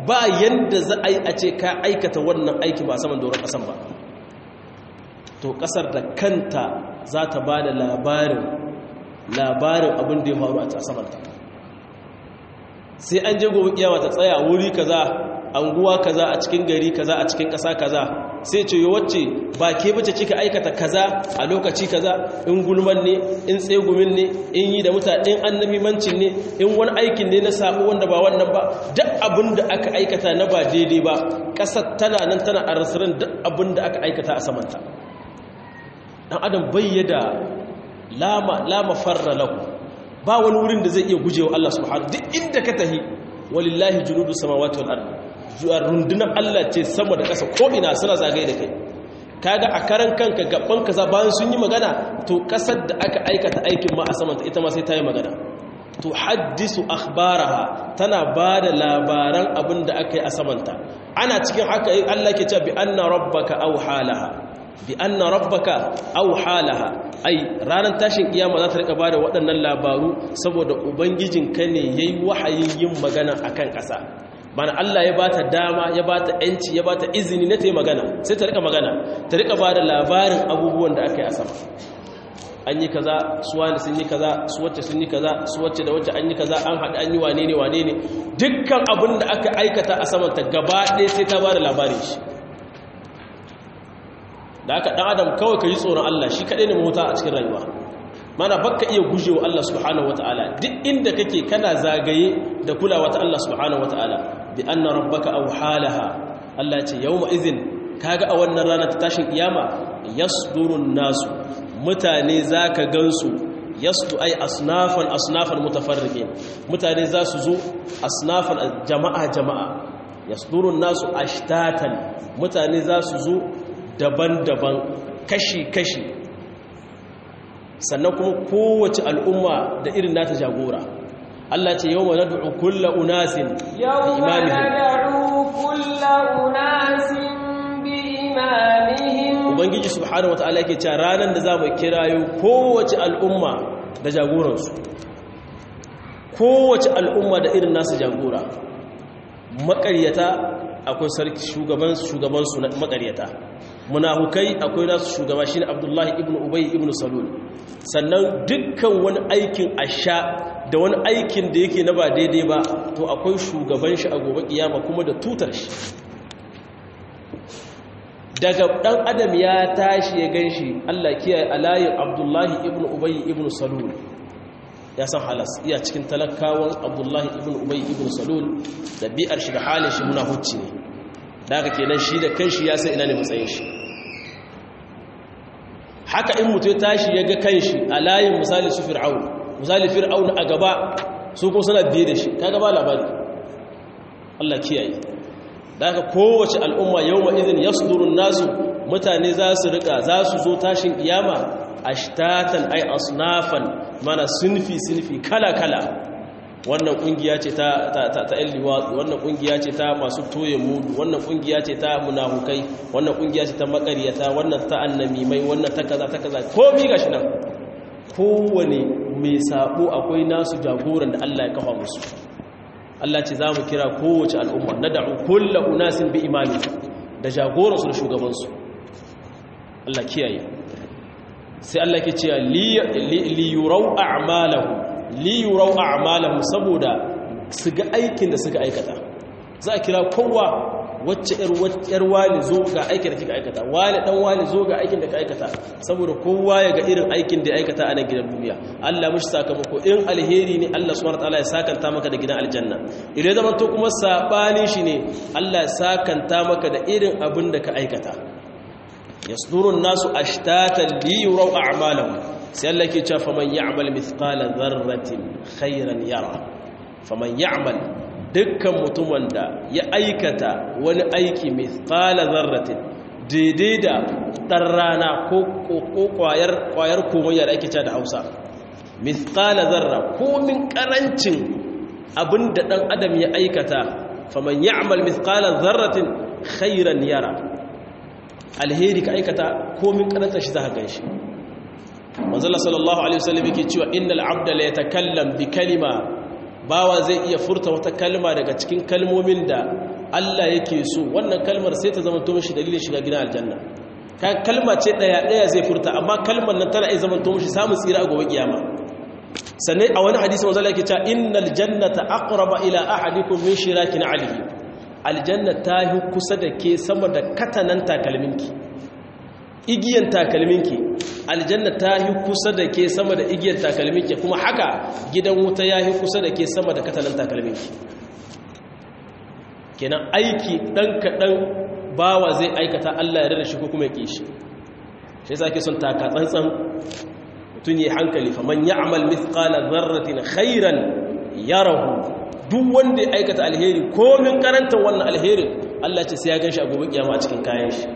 ba yanda za a yi a ce ka aikata wannan aiki ba saman doron ƙasan ba to ƙasar da kanta za ta ba da labarin labarin abin da ya faru a samanta sai an je gobe kiyama ta tsaya wuri kaza anguwa kaza a cikin gari kaza a cikin ƙasa kaza sai ce yi wacce ba ke bace kika aikata kaza a lokaci kaza in gulman ne in tsegumin ne in yi da mutane in annabimancin ne in wani aikin ne na sabo wanda ba wannan ba duk abin da aka aikata na ba daidai ba ƙasar tana nan tana a rasirin duk abin da aka aikata a samanta ɗan adam bayyada lama lama farra lahu ba wani wurin da zai iya gujewa Allah subhanahu duk inda ka tahi walillahi junudu samawati wal ardi rundunar Allah ce sama da ƙasa ko ina suna zagaye da kai kaga a karan kanka gaban kaza bayan sun yi magana to ƙasar da aka aikata aikin ma a samanta ita ma sai ta yi magana to haddisu akhbaraha tana ba da labaran abin da aka yi a samanta ana cikin haka Allah ke cewa bi anna rabbaka aw halaha bi anna rabbaka aw halaha ai ranar tashin kiyama za ta rika bada waɗannan labaru saboda ubangijinka ne yayi wahayin yin magana akan ƙasa mana Allah ya bata dama ya bata yanci ya bata izini na ta yi magana sai ta rika magana ta rika bada labarin abubuwan da aka yi a sama an yi kaza su wani sun yi kaza su wacce sun yi kaza su wacce da wacce an yi kaza an haɗu an yi wane ne wane ne dukkan abin da aka aikata a samanta gaba ɗaya sai ta bada labarin shi da aka ɗan adam kawai ka yi tsoron Allah shi kaɗai ne mahuta a cikin rayuwa mana baka iya gujewa Allah subhanahu wata'ala duk inda kake kana zagaye da kulawa ta Allah subhanahu wata'ala bi anna rabbaka aw halaha Allah ce yawma idhin kaga a wannan rana ta tashin kiyama yasdurun nasu mutane zaka gansu yasdu ay asnafan asnafan mutafarriqin mutane za su zo asnafan jama'a jama'a yasdurun nasu ashtatan mutane za su zo daban-daban kashi-kashi sannan kuma kowace al'umma da irin nata jagora Allah ce yau ma nad'u kulla unasin yau ma nad'u kulla unasin bi imamihim ubangiji subhanahu wataala yake cewa ranar da zamu kirayo kowace al'umma da jagoransu kowace al'umma da irin nasu jagora maƙaryata akwai sarki shugaban shugaban su maƙaryata munafukai akwai nasu shugaba shine Abdullahi ibn Ubay ibn Salul sannan dukkan wani aikin asha da wani aikin da yake na ba daidai ba to akwai shugaban shi a gobe kiyama kuma da tutar shi daga dan adam ya tashi ya ganshi Allah kiyaye alayin Abdullahi ibn Ubay ibn Salul ya san halas iya cikin talakawan Abdullahi ibn Ubay ibn Salul da bi'ar shi da halin shi munafuci ne da haka kenan shi da kanshi ya san ina ne matsayin shi haka in mutu ya tashi ya ga kanshi a layin misali su fir'aun misali fir'aun a gaba su ko suna biye da shi ka gaba labari Allah kiyaye da haka kowace al'umma yau ma izin ya nasu mutane za su rika za su zo tashin kiyama ashtatan ay asnafan mana sunfi sunfi kala kala wannan kungiya ce ta ta ta ta wannan kungiya ce ta masu toye mudu wannan kungiya ce ta munafukai wannan kungiya ce ta makariyata wannan ta annamimai wannan ta kaza ta kaza komai gashi nan kowane mai sabo akwai nasu jagoran da Allah ya kafa musu Allah ce za mu kira kowace al'umma nad'u kullu unasin bi imami da jagoransu da shugabansu Allah kiyaye sai Allah ke cewa li yurau a'malahu li yurau a'malahu saboda su ga aikin da suka aikata za a kira kowa wacce yar wani zo ga aikin da kika aikata wani dan wani zo ga aikin da ka aikata saboda kowa ya ga irin aikin da ya aikata a nan gidan duniya Allah mushi sakamako in alheri ne Allah subhanahu wataala ya sakanta maka da gidan aljanna idan zaman to kuma sabanin shi ne Allah ya sakanta maka da irin abin da ka aikata yasdurun nasu ashtatan li yuraw a'malahum sai Allah ke cewa faman ya'mal mithqala dharratin khairan yara faman ya'mal dukkan mutumin da ya aikata wani aiki mithqala dharratin daidai da dan rana ko kwayar kwayar komayya da ake cewa da Hausa mithqala dharra ko min karancin abinda dan adam ya aikata faman ya'mal mithqala dharratin khairan yara alheri ka aikata komin karanta shi za ka gan shi manzala sallallahu alaihi wasallam yake cewa innal abda la yatakallam bi kalima bawa zai iya furta wata kalma daga cikin kalmomin da Allah yake so wannan kalmar sai ta zama to mishi dalilin shiga gidan aljanna kan kalma ce daya daya zai furta amma kalmar nan tana iya zama to mishi samun tsira a gobe kiyama sannan a wani hadisi manzo Allah yake cewa innal jannata aqraba ila ahadikum min shirakin alihi aljanna ta yi kusa da ke sama da katanan takalminki igiyan takalminki aljanna ta yi kusa da ke sama da igiyan takalminki kuma haka gidan wuta ya yi kusa da ke sama da katanan takalminki kenan aiki ɗan kaɗan bawa zai aikata Allah ya rada shi ko kuma ya ƙi shi shi sa ke son taka tsantsan mutum yi hankali faman ya amal mithqala zarratin khairan yarahu duk wanda ya aikata alheri komin karantar wannan alherin Allah ce sai ya ganshi a gobe kiyama a cikin kayan shi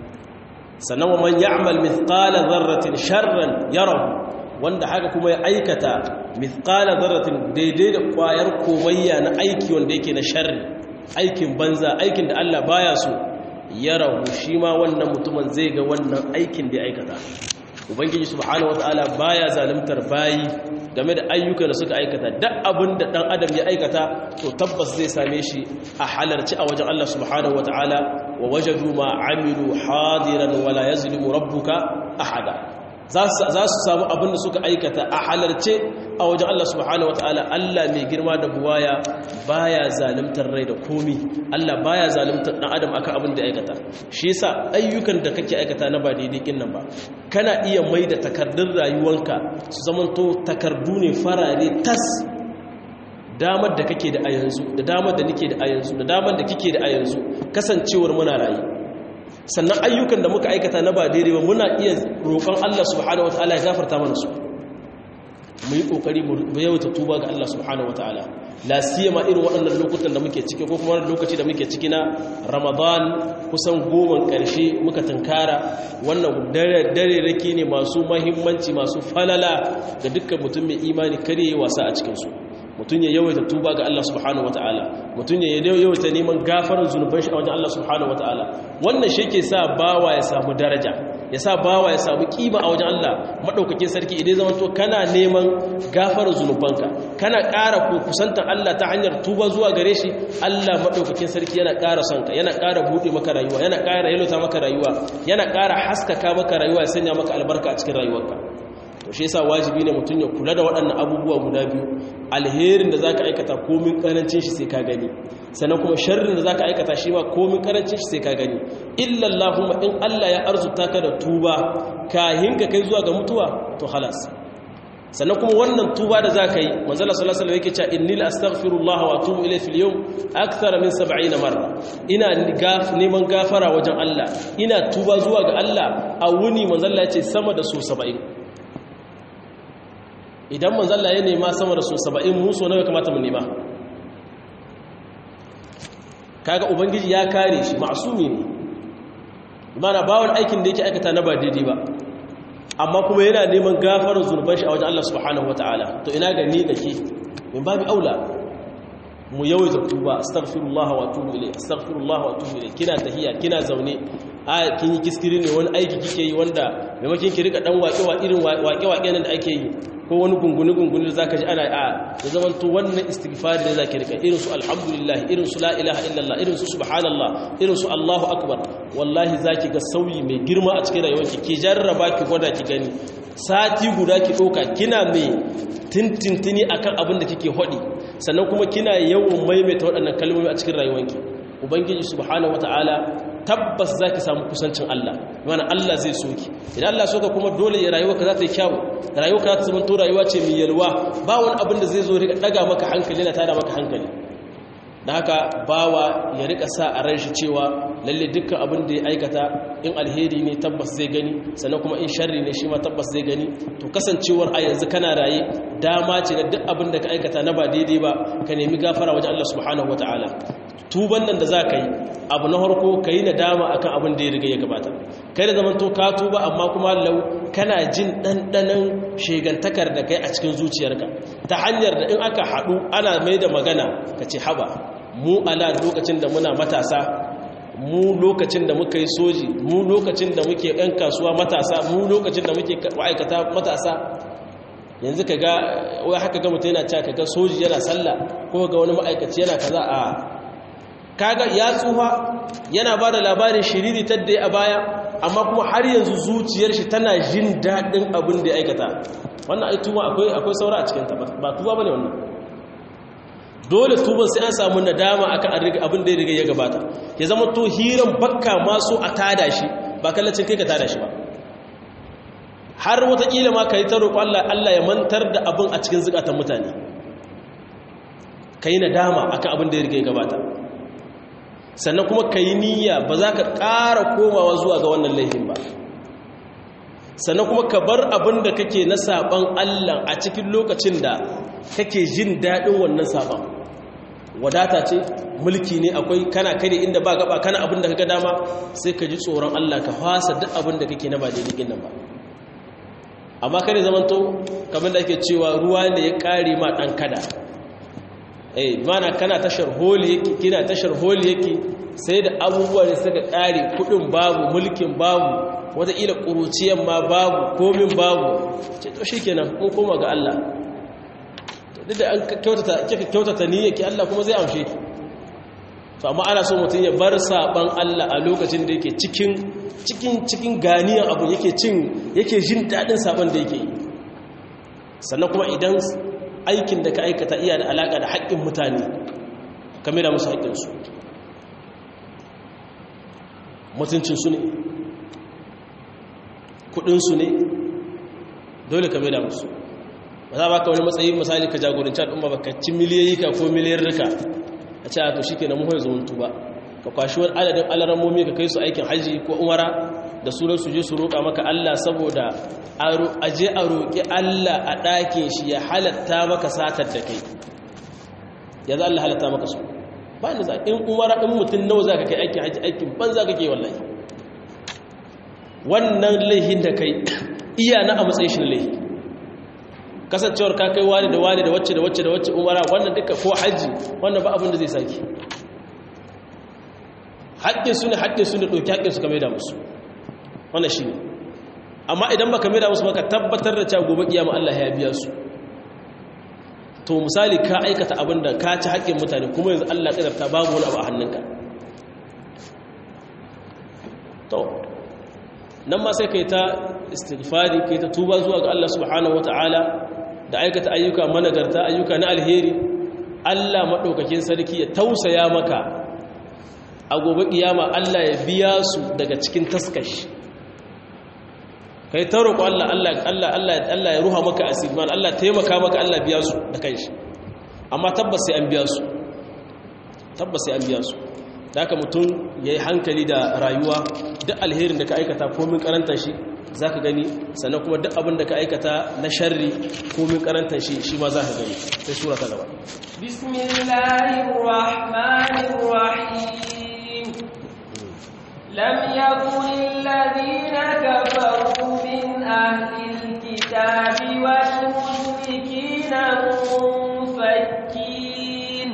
sannan wa man ya'mal mithqala dharratin sharran yarahu wanda haka kuma ya aikata mithqala dharratin daidai da kwayar komayya na aiki wanda yake na sharri aikin banza aikin da Allah baya so yarahu shi ma wannan mutumin zai ga wannan aikin da ya aikata ubangiji subhanahu wataala baya zalimtar bayi game da ayyukan da suka aikata duk abin da dan adam ya aikata to tabbas zai same shi a halarci a wajen Allah subhanahu wataala wa wajadu ma amilu hadiran wala yazlimu rabbuka ahada za su samu abin da suka aikata a halarce a wajen Allah subhanahu wataala Allah mai girma da buwaya baya zalimtar rai da komi Allah baya zalimtar dan adam akan abin da aikata shi yasa ayyukan da kake aikata na ba daidai kin nan ba kana iya mai da takardun rayuwanka su zamanto takardu ne farare tas damar da kake da a yanzu da damar da nake da a yanzu da damar da kike da a yanzu kasancewar muna rayu sannan ayyukan da muka aikata na ba daidai ba muna iya roƙon Allah subhanahu wataala ya gafarta mana su mu yi ƙoƙari mu yawaita tuba ga Allah subhanahu wataala la siyama irin waɗannan lokutan da muke ciki ko kuma wani lokaci da muke ciki na Ramadan kusan goma ƙarshe muka tunkara wannan dare rake ne masu mahimmanci masu falala ga dukkan mutum mai imani kare yi wasa a cikinsu mutum ya yawaita tuba ga Allah subhanahu wataala mutum ya yawaita neman gafarar zunuban shi a wajen Allah subhanahu wataala wannan shi ke sa bawa ya samu daraja ya sa bawa ya samu kima a wajen Allah madaukakin sarki idan zaman to kana neman gafarar zunubanka kana ƙara ko kusantar Allah ta hanyar tuba zuwa gare shi Allah madaukakin sarki yana ƙara son ka yana ƙara buɗe maka rayuwa yana ƙara yalota maka rayuwa yana ƙara haskaka maka rayuwa ya sanya maka albarka a cikin rayuwarka to shi yasa wajibi ne mutum ya kula da waɗannan abubuwa guda biyu alherin da zaka aikata komin karancin shi sai ka gani sannan kuma sharrin da zaka aikata shi ma komin karancin shi sai ka gani illa Allahumma in Allah ya arzuta ka da tuba kahin ka kai zuwa ga mutuwa to halas sannan kuma wannan tuba da zaka yi manzo Allah sallallahu alaihi wasallam yake cewa inni la astaghfirullah wa atubu ilayhi fil yawm akthara min 70 marra ina neman gafara wajen Allah ina tuba zuwa ga Allah a wuni manzo Allah ya ce sama da su 70 idan manzalla ya nema sama da su saba'in muso nawa kamata mu nema kaga ubangiji ya kare shi ma'asumi ne mana ba wani aikin da yake aikata na ba daidai ba amma kuma yana neman gafarar zurban shi a wajen Allah subhanahu wataala to ina ga ni da ke min babu aula mu yawaita tuba astaghfirullah wa atubu ilayh astaghfirullah wa atubu ilayh kina tahiya kina zaune a kin yi kiskiri ne wani aiki kike yi wanda maimakon ki rika dan waƙe wa irin waƙe waƙe nan da ake yi ko wani gunguni gunguni da zaka ji ana a da zaman to wannan istighfar da zaki rika irin su alhamdulillah irin su la ilaha illallah irin su subhanallah irin su allahu akbar wallahi zaki ga sauyi mai girma a cikin rayuwarki ki jarraba ki gwada ki gani sati guda ki doka kina mai tintintini akan abin da kike hodi sannan kuma kina yawan maimaita waɗannan kalmomi a cikin rayuwarki ubangiji subhanahu wataala tabbas zaki samu kusancin Allah mana Allah zai soki idan Allah soka kuma dole ya rayuwarka za ta yi kyawu rayuwarka za ta zama to rayuwa ce mai yalwa ba wani abin da zai zo rika daga maka hankali na tada maka hankali da haka bawa ya rika sa a ran shi cewa lalle dukkan abin da ya aikata in alheri ne tabbas zai gani sannan kuma in sharri ne shi ma tabbas zai gani to kasancewar a yanzu kana raye dama ce na duk abin da ka aikata na ba daidai ba ka nemi gafara wajen Allah subhanahu wataala tuban nan da za ka yi abu na harko ka yi nadama a kan abin da ya riga ya gabata kai da zaman to ka tuba amma kuma lau kana jin ɗanɗanon shegantakar da kai a cikin zuciyarka ta hanyar da in aka haɗu ana mai da magana ka ce haba mu ala lokacin da muna matasa mu lokacin da muka yi soji mu lokacin da muke ɗan kasuwa matasa mu lokacin da muke ma'aikata matasa yanzu ka ga wai haka ga mutum yana cewa ka ga soji yana sallah ko ga wani ma'aikaci yana kaza a kaga ya tsufa yana ba da labarin shiriri tadda a baya amma kuma har yanzu zuciyar shi tana jin daɗin abin da ya aikata wannan ai tuba akwai akwai saura a cikin ta ba tuba bane wannan dole tuban sai an samu nadama akan abin da ya riga ya gabata ya zama to hiran bakka masu a tada shi ba kallacin kai ka tada shi ba har watakila ma ka yi ta roƙo Allah Allah ya mantar da abin a cikin zukatan mutane ka yi nadama akan abin da ya riga ya gabata sannan kuma ka yi niyya ba za ka ƙara komawa zuwa ga wannan laifin ba sannan kuma ka bar abin da kake na saɓan Allah a cikin lokacin da kake jin daɗin wannan saɓan wadata ce mulki ne akwai kana kare inda ba gaba kana abin da ka ga dama sai ka ji tsoron Allah ka fasa duk abin da kake na ba daidai nan ba amma kare zamanto kamar da ake cewa ruwa ne ya kare ma dan kada eh mana kana tashar holi yake kina tashar holi yake sai da abubuwa ne suka kare kudin babu mulkin babu wata ila kuruciyan ma babu komin babu ce to shikenan ko koma ga Allah to duk da an kyautata kika kyautata niyyarki Allah kuma zai amshe ki to amma ana so mutum ya bar saban Allah a lokacin da yake cikin cikin cikin ganiyan abu yake cin yake jin dadin saban da yake sannan kuma idan aikin da ka aikata iya da alaka da haƙƙin mutane kame da musu haƙƙinsu mutuncinsu ne kuɗinsu ne dole kame da musu ba za ba ka wani matsayi misali ka jagoranci al'umma ba ka ci miliyoyi ka ko miliyan rika a ce a to shi ke na muhai zumuntu ba ka kwashi wani adadin alarammomi ka kai su aikin hajji ko umara da sunan su je su roƙa maka Allah saboda a je a roƙi Allah a ɗakin shi ya halatta maka satar da kai ya za Allah halatta maka su ba ni za in umara in mutum nawa za ka kai aikin hajji aikin ban za ka ke wallahi wannan laihin da kai iya na a matsayin shi laihi kasancewar ka kai wani da wani da wacce da wacce da wacce umara wannan duka ko hajji wannan ba abin da zai saki haƙƙin su ne haƙƙin su ne ɗauki haƙƙin su ka maida musu wannan shi ne amma idan baka maida musu maka tabbatar da cewa gobe kiyama Allah ya biya su to misali ka aikata abin da ka ci haƙƙin mutane kuma yanzu Allah ƙadarta babu wani abu a hannunka to nan ma sai kai ta istighfari kai ta tuba zuwa ga Allah subhanahu wataala da aikata ayyuka managarta ayyuka na alheri Allah madaukakin sarki ya tausaya maka a gobe kiyama Allah ya biya su daga cikin taskashi kai ta roƙo Allah Allah Allah Allah Allah ya ruha maka asirman Allah taimaka maka Allah biya su da kanshi amma tabbas sai an biya su tabbas sai an biya su da haka mutum yayi hankali da rayuwa duk alherin da ka aikata komin karanta shi zaka gani sannan kuma duk abin da ka aikata na sharri komin karanta shi shi ma zaka gani sai sura ta gaba bismillahir rahmanir rahim lam yakun alladhina kafaru min ahli alkitabi wal mushrikina munfakin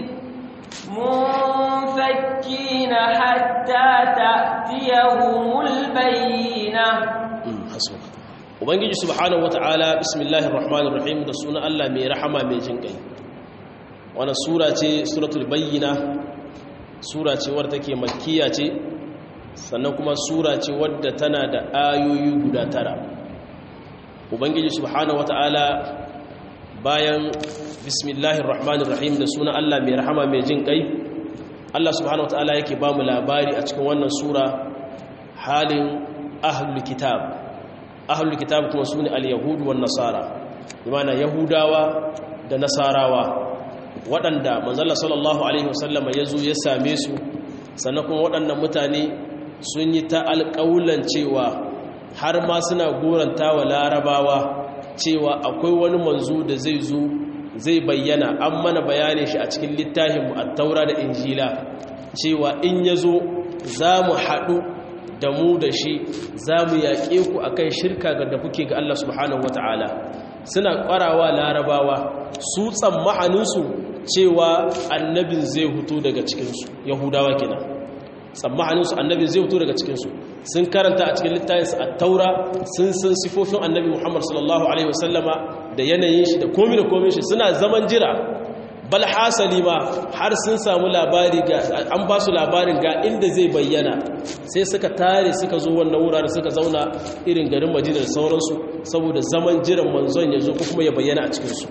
منفكين حتى تأتيهم البينة حسبك ubangiji subhanahu wataala bismillahir rahmanir rahim da sunan Allah mai rahama mai jin kai wannan sura ce suratul bayyina sura ce wadda take makkiya ce sannan kuma sura ce wadda tana da ayoyi guda tara ubangiji subhanahu wataala bayan bismillahir rahmanir rahim da sunan Allah mai rahama mai jin kai Allah subhanahu wataala yake ba mu labari a cikin wannan sura halin ahlul kitab ahlul kitab kuma sune al-yahud wan nasara bimana yahudawa da nasarawa waɗanda manzalla sallallahu alaihi wasallama yazo ya same su sannan kuma waɗannan mutane sun yi ta alƙawulan cewa har ma suna goranta wa larabawa cewa akwai wani manzo da zai zo zai bayyana an mana bayani shi a cikin littafinmu a taura da injila cewa in ya zo za mu haɗu da mu da shi za mu yaƙe ku a kan shirka ga da kuke ga Allah subhanahu wa ta'ala suna ƙwarawa larabawa su tsammaninsu cewa annabin zai hutu daga cikinsu yahudawa kenan tsammaninsu annabin zai hutu daga cikinsu sun karanta a cikin littafinsu a taura sun san sifofin annabi muhammad sallallahu alaihi wasallama da yanayin shi da komi da komi shi suna zaman jira bal hasali ma har sun samu labari ga an ba su labarin ga inda zai bayyana sai suka tare suka zo wannan wurare suka zauna irin garin madina da sauransu saboda zaman jiran manzon ya zo ko kuma ya bayyana a cikinsu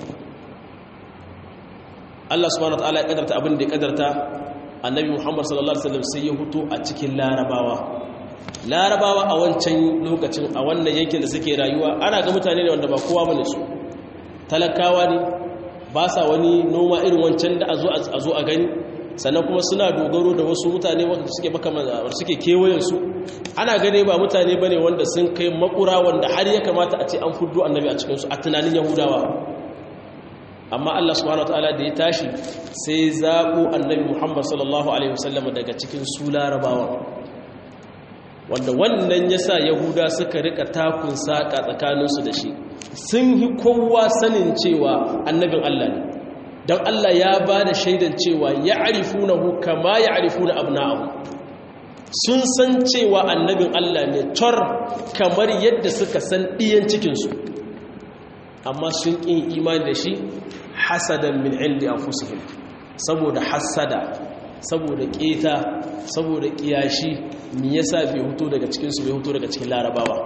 Allah subhanahu wataala ya kadarta abin da ya kadarta annabi Muhammad sallallahu alaihi wasallam sai ya huto a cikin larabawa larabawa a wancan lokacin a wannan yankin da suke rayuwa ana ga mutane ne wanda ba kowa bane su talakawa ne ba sa wani noma irin wancan da a zo a gani sannan kuma suna dogaro da wasu mutane wanda suke baka suke kewayen su ana gane ba mutane bane wanda sun kai makura wanda har ya kamata a ce an fuddo annabi a cikin su a tunanin yahudawa amma Allah subhanahu wataala da ya tashi sai zaɓo annabi Muhammad sallallahu alaihi wasallam daga cikin su larabawa wanda wannan yasa yahuda suka rika takun saka tsakaninsu da shi sun yi kowa sanin cewa annabin Allah ne don Allah ya ba da shaidan cewa ya arifunahu kama ya arifuna abna'ahu sun san cewa annabin Allah ne tor kamar yadda suka san ɗiyan cikinsu amma sun ƙin imani da shi hasadan min indi anfusihim saboda hasada saboda ƙeta saboda ƙiyashi me yasa bai huto daga cikinsu bai huto daga cikin larabawa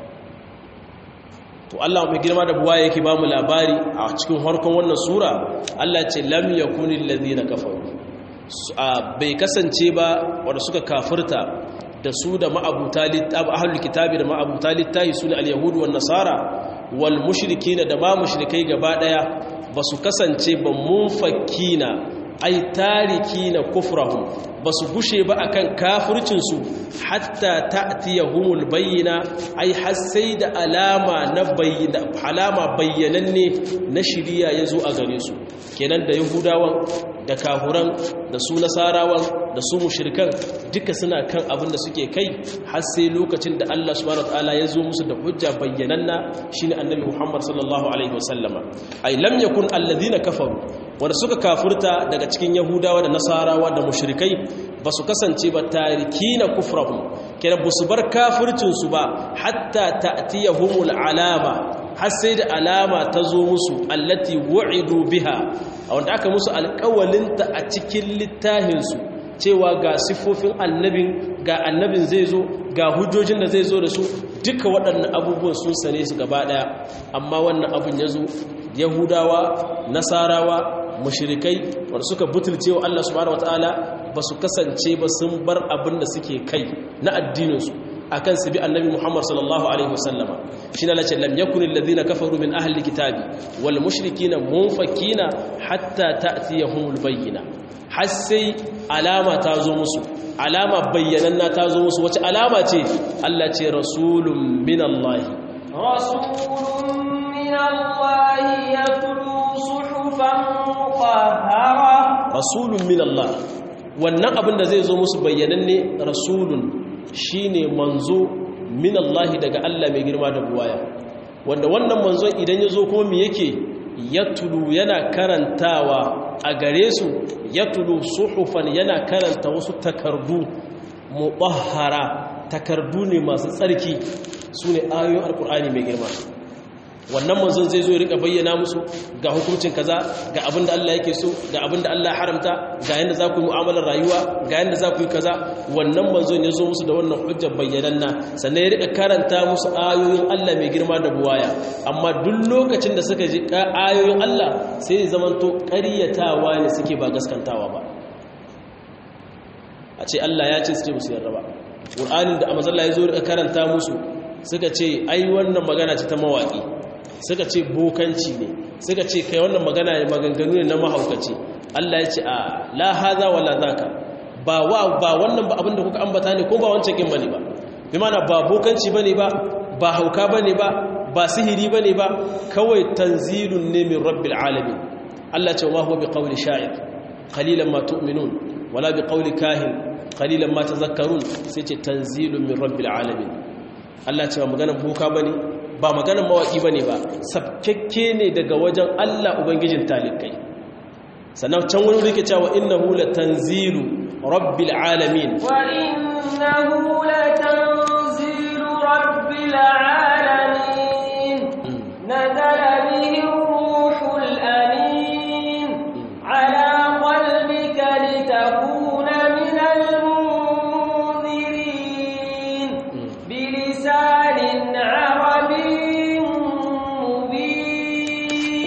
to Allah mai girma da buwa yake ba mu labari a cikin harkon wannan sura Allah ce lam yakunil ladina kafaru bai kasance ba wanda suka kafirta da su da ma'abuta littafi ahlul kitabi da ma'abuta littafi sune al-yahud wan nasara wal mushrikin da ma mushrikai gaba daya basu kasance ba munfakina ai tarikina kufrahum basu gushe ba akan kafircinsu hatta ta'tiyahumul bayyina ai har sai da alama na bayyana alama bayyananne na shiriya yazo a gare su kenan da yahudawan da kafuran da su nasarawan da su mushrikan duka suna kan abin da suke kai har sai lokacin da Allah subhanahu wataala ya zo musu da hujja bayyananna shine annabi Muhammad sallallahu alaihi wasallama ai lam yakun alladhina kafaru wanda suka kafurta daga cikin yahudawa da nasarawa da mushrikai ba su kasance ba tarikina kufrahum kenan ba su bar kafircinsu ba hatta ta'tiyahumul alama har sai da alama ta zo musu allati wu'idu biha wanda aka musu alƙawalinta a cikin littahinsu cewa ga siffofin annabin ga annabin zai zo ga hujjojin da zai zo da su duka waɗannan abubuwan sun sane su gaba ɗaya amma wannan abin ya zo yahudawa nasarawa mushrikai wanda suka butulce wa Allah subhanahu wataala ba su kasance ba sun bar abin da suke kai na addininsu akan su bi annabi Muhammad sallallahu alaihi wasallama shi ne lace lam yakun alladhina kafaru min ahli kitabi wal mushrikina munfakina hatta ta'tiyahumul bayyina har sai alama ta zo musu alama bayyananna ta zo musu wace alama ce Allah ce rasulun min Allah rasulun min Allah yatlu suhufan mutahhara rasulun min Allah wannan abin da zai zo musu bayyananne rasulun shine manzo min Allah daga Allah mai girma da buwaya wanda wannan manzon idan ya zo kuma me yake yatulu yana karantawa a gare su yatulu suhufan yana karanta wasu takardu mutahhara takardu ne masu tsarki sune ayoyin alkur'ani mai girma wannan manzon zai zo ya rika bayyana musu ga hukuncin kaza ga abin da Allah yake so ga abin da Allah ya haramta ga yanda za ku yi mu'amalar rayuwa ga yanda za ku yi kaza wannan manzon ya zo musu da wannan hujjar bayyananna sannan ya rika karanta musu ayoyin Allah mai girma da buwaya amma duk lokacin da suka ji ayoyin Allah sai ya zamanto ƙaryatawa ne suke ba gaskantawa ba a ce Allah ya ce suke musu yarda ba Qur'anin da amazalla ya zo rika karanta musu suka ce ai wannan magana ce ta mawaƙi suka ce bokanci ne suka ce kai wannan magana ne maganganu ne na mahaukaci Allah ya ce a la haza wala zaka ba wa ba wannan ba abinda kuka ambata ne ko ba wancan kin bane ba bi mana ba bokanci bane ba ba hauka bane ba ba sihiri bane ba kawai tanzilun ne min rabbil alamin Allah ce wa huwa bi qawli sha'ir qalilan ma tu'minun wala bi qawli kahin qalilan ma tazakkarun sai ce tanzilun min rabbil alamin Allah ce ba maganar boka bane ba maganar mawaki bane ba sabkekke ne daga wajen Allah ubangijin talikai sannan can wani rike cewa innahu latanzilu rabbil alamin wa innahu latanzilu rabbil alamin nazala bihi ruhul amin ala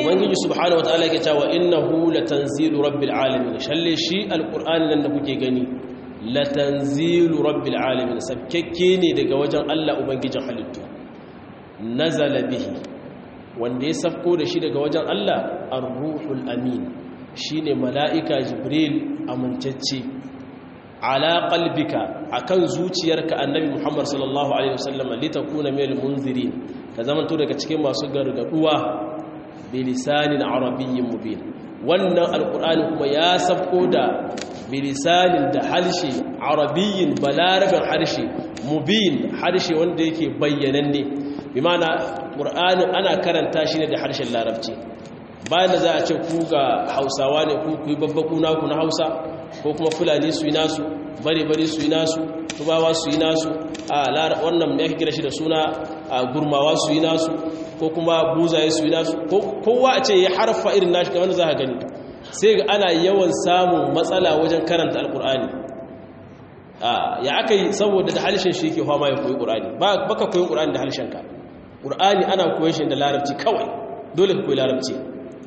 ubangiji subhanahu wataala yake cewa innahu latanzilu rabbil alamin shalle shi alqur'ani nan da kuke gani latanzilu rabbil alamin sabkekke ne daga wajen Allah ubangijin halittu nazala bihi wanda ya sabko da shi daga wajen Allah ar-ruhul amin shine mala'ika jibril amintacce ala qalbika akan zuciyarka annabi muhammad sallallahu alaihi wasallam litakuna minal munzirin ka zamanto daga cikin masu gargaduwa bilisanin arabiyyin mubin wannan alqur'ani kuma ya sabko da bilisanin da harshe arabiyyin balarabin harshe mubin harshe wanda yake bayyananne bi ma'ana qur'anin ana karanta shi ne da harshen larabci bayan da za a ce ku ga hausawa ne ku ku yi babbaku naku na hausa ko kuma fulani su yi nasu bare-bare su yi nasu tubawa su yi nasu a wannan ya kira shi da suna a gurmawa su yi nasu ko kuma buzaye su yi nasu kowa a ce ya harfa irin nashi kamar da za a gani sai ga ana yawan samun matsala wajen karanta alkur'ani ya aka yi saboda da halishin shi ke fama ya koyi ƙur'ani ba ka koyi ƙur'ani da halishinka ƙur'ani ana koyi shi da larabci kawai dole ka koyi larabci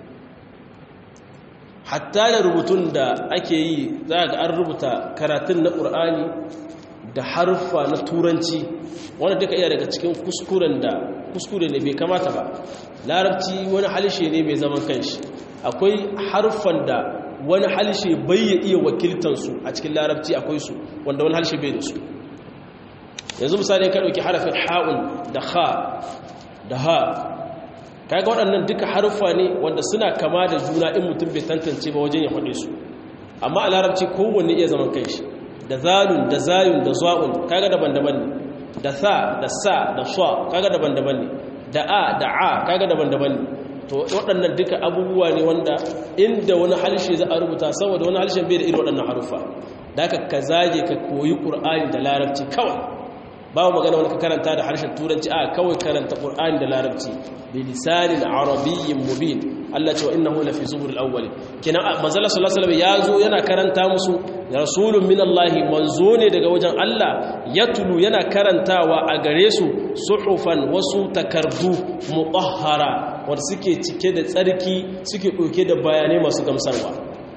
hatta da rubutun da ake yi za ga an rubuta karatun na ƙur'ani da harfa na turanci wanda duka iya daga cikin kuskuren da kuskure ne bai kamata ba larabci wani halishe ne mai zaman kanshi akwai harfan da wani halishe bai ya iya wakiltansu a cikin larabci akwai su wanda wani halishe bai da su yanzu misali ka ɗauki harafin ha'un da ha da ha kaga waɗannan duka haruffa ne wanda suna kama da juna in mutum bai tantance ba wajen ya faɗe su amma a larabci kowanne iya zaman kai shi da zalun da zayun da za'un kaga daban-daban ne da sa da sa da swa kaga daban-daban ne da a da a kaga daban-daban ne to waɗannan duka abubuwa ne wanda inda wani halshe za a rubuta saboda wani halshen bai da irin waɗannan haruffa da aka ka zage ka koyi ƙur'ani da larabci kawai babu magana wani ka karanta da harshen turanci a kawai karanta ƙur'ani da larabci bi lisanin arabiyyin mubin Allah ce wa innahu lafi zuburil awwalin kina manzala sallallahu alaihi ya zo yana karanta musu rasulun min Allah manzo ne daga wajen Allah yatlu yana karantawa a gare su suhufan wasu takardu mutahhara wanda suke cike da tsarki suke ɗauke da bayanai masu gamsarwa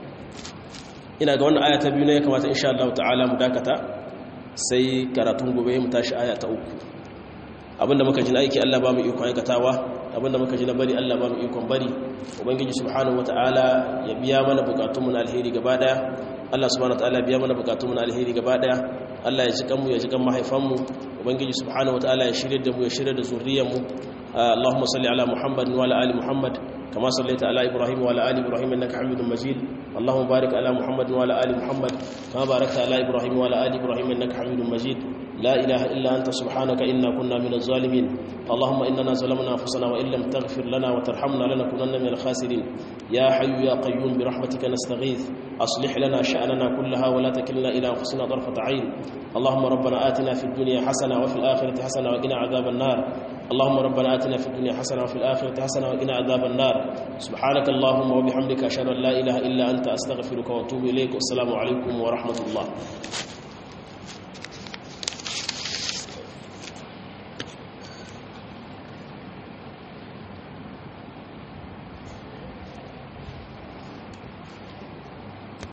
ina ga wannan aya ta biyu ne ya kamata insha Allah ta'ala mu dakata sai karatun gobe mu tashi aya ta uku abinda muka ji na aiki Allah ba mu ikon aikatawa abinda muka ji na bari Allah ba mu ikon bari ubangiji subhanahu wataala ya biya mana bukatun mu na alheri gaba daya Allah subhanahu wataala ya biya mana bukatun mu na alheri gaba daya Allah ya ji kanmu ya ji kan mahaifan mu ubangiji subhanahu wataala ya shirye da mu ya shirye da zuriyar mu اللهم صل على محمد وعلى ال محمد كما صليت على ابراهيم وعلى ال ابراهيم انك حميد مجيد اللهم بارك على محمد وعلى ال محمد كما باركت على ابراهيم وعلى ال ابراهيم انك حميد مجيد لا اله الا انت سبحانك انا كنا من الظالمين اللهم اننا ظلمنا انفسنا وان لم تغفر لنا وترحمنا لنكونن من الخاسرين يا حي يا قيوم برحمتك نستغيث اصلح لنا شاننا كلها ولا تكلنا الى انفسنا طرفه عين اللهم ربنا اتنا في الدنيا حسنه وفي الاخره حسنه وقنا عذاب النار اللهم ربنا آتنا في الدنيا حسنة وفي الآخرة حسنة وقنا عذاب النار سبحانك اللهم وبحمدك أشهد أن لا إله إلا أنت أستغفرك وأتوب إليك والسلام عليكم ورحمة الله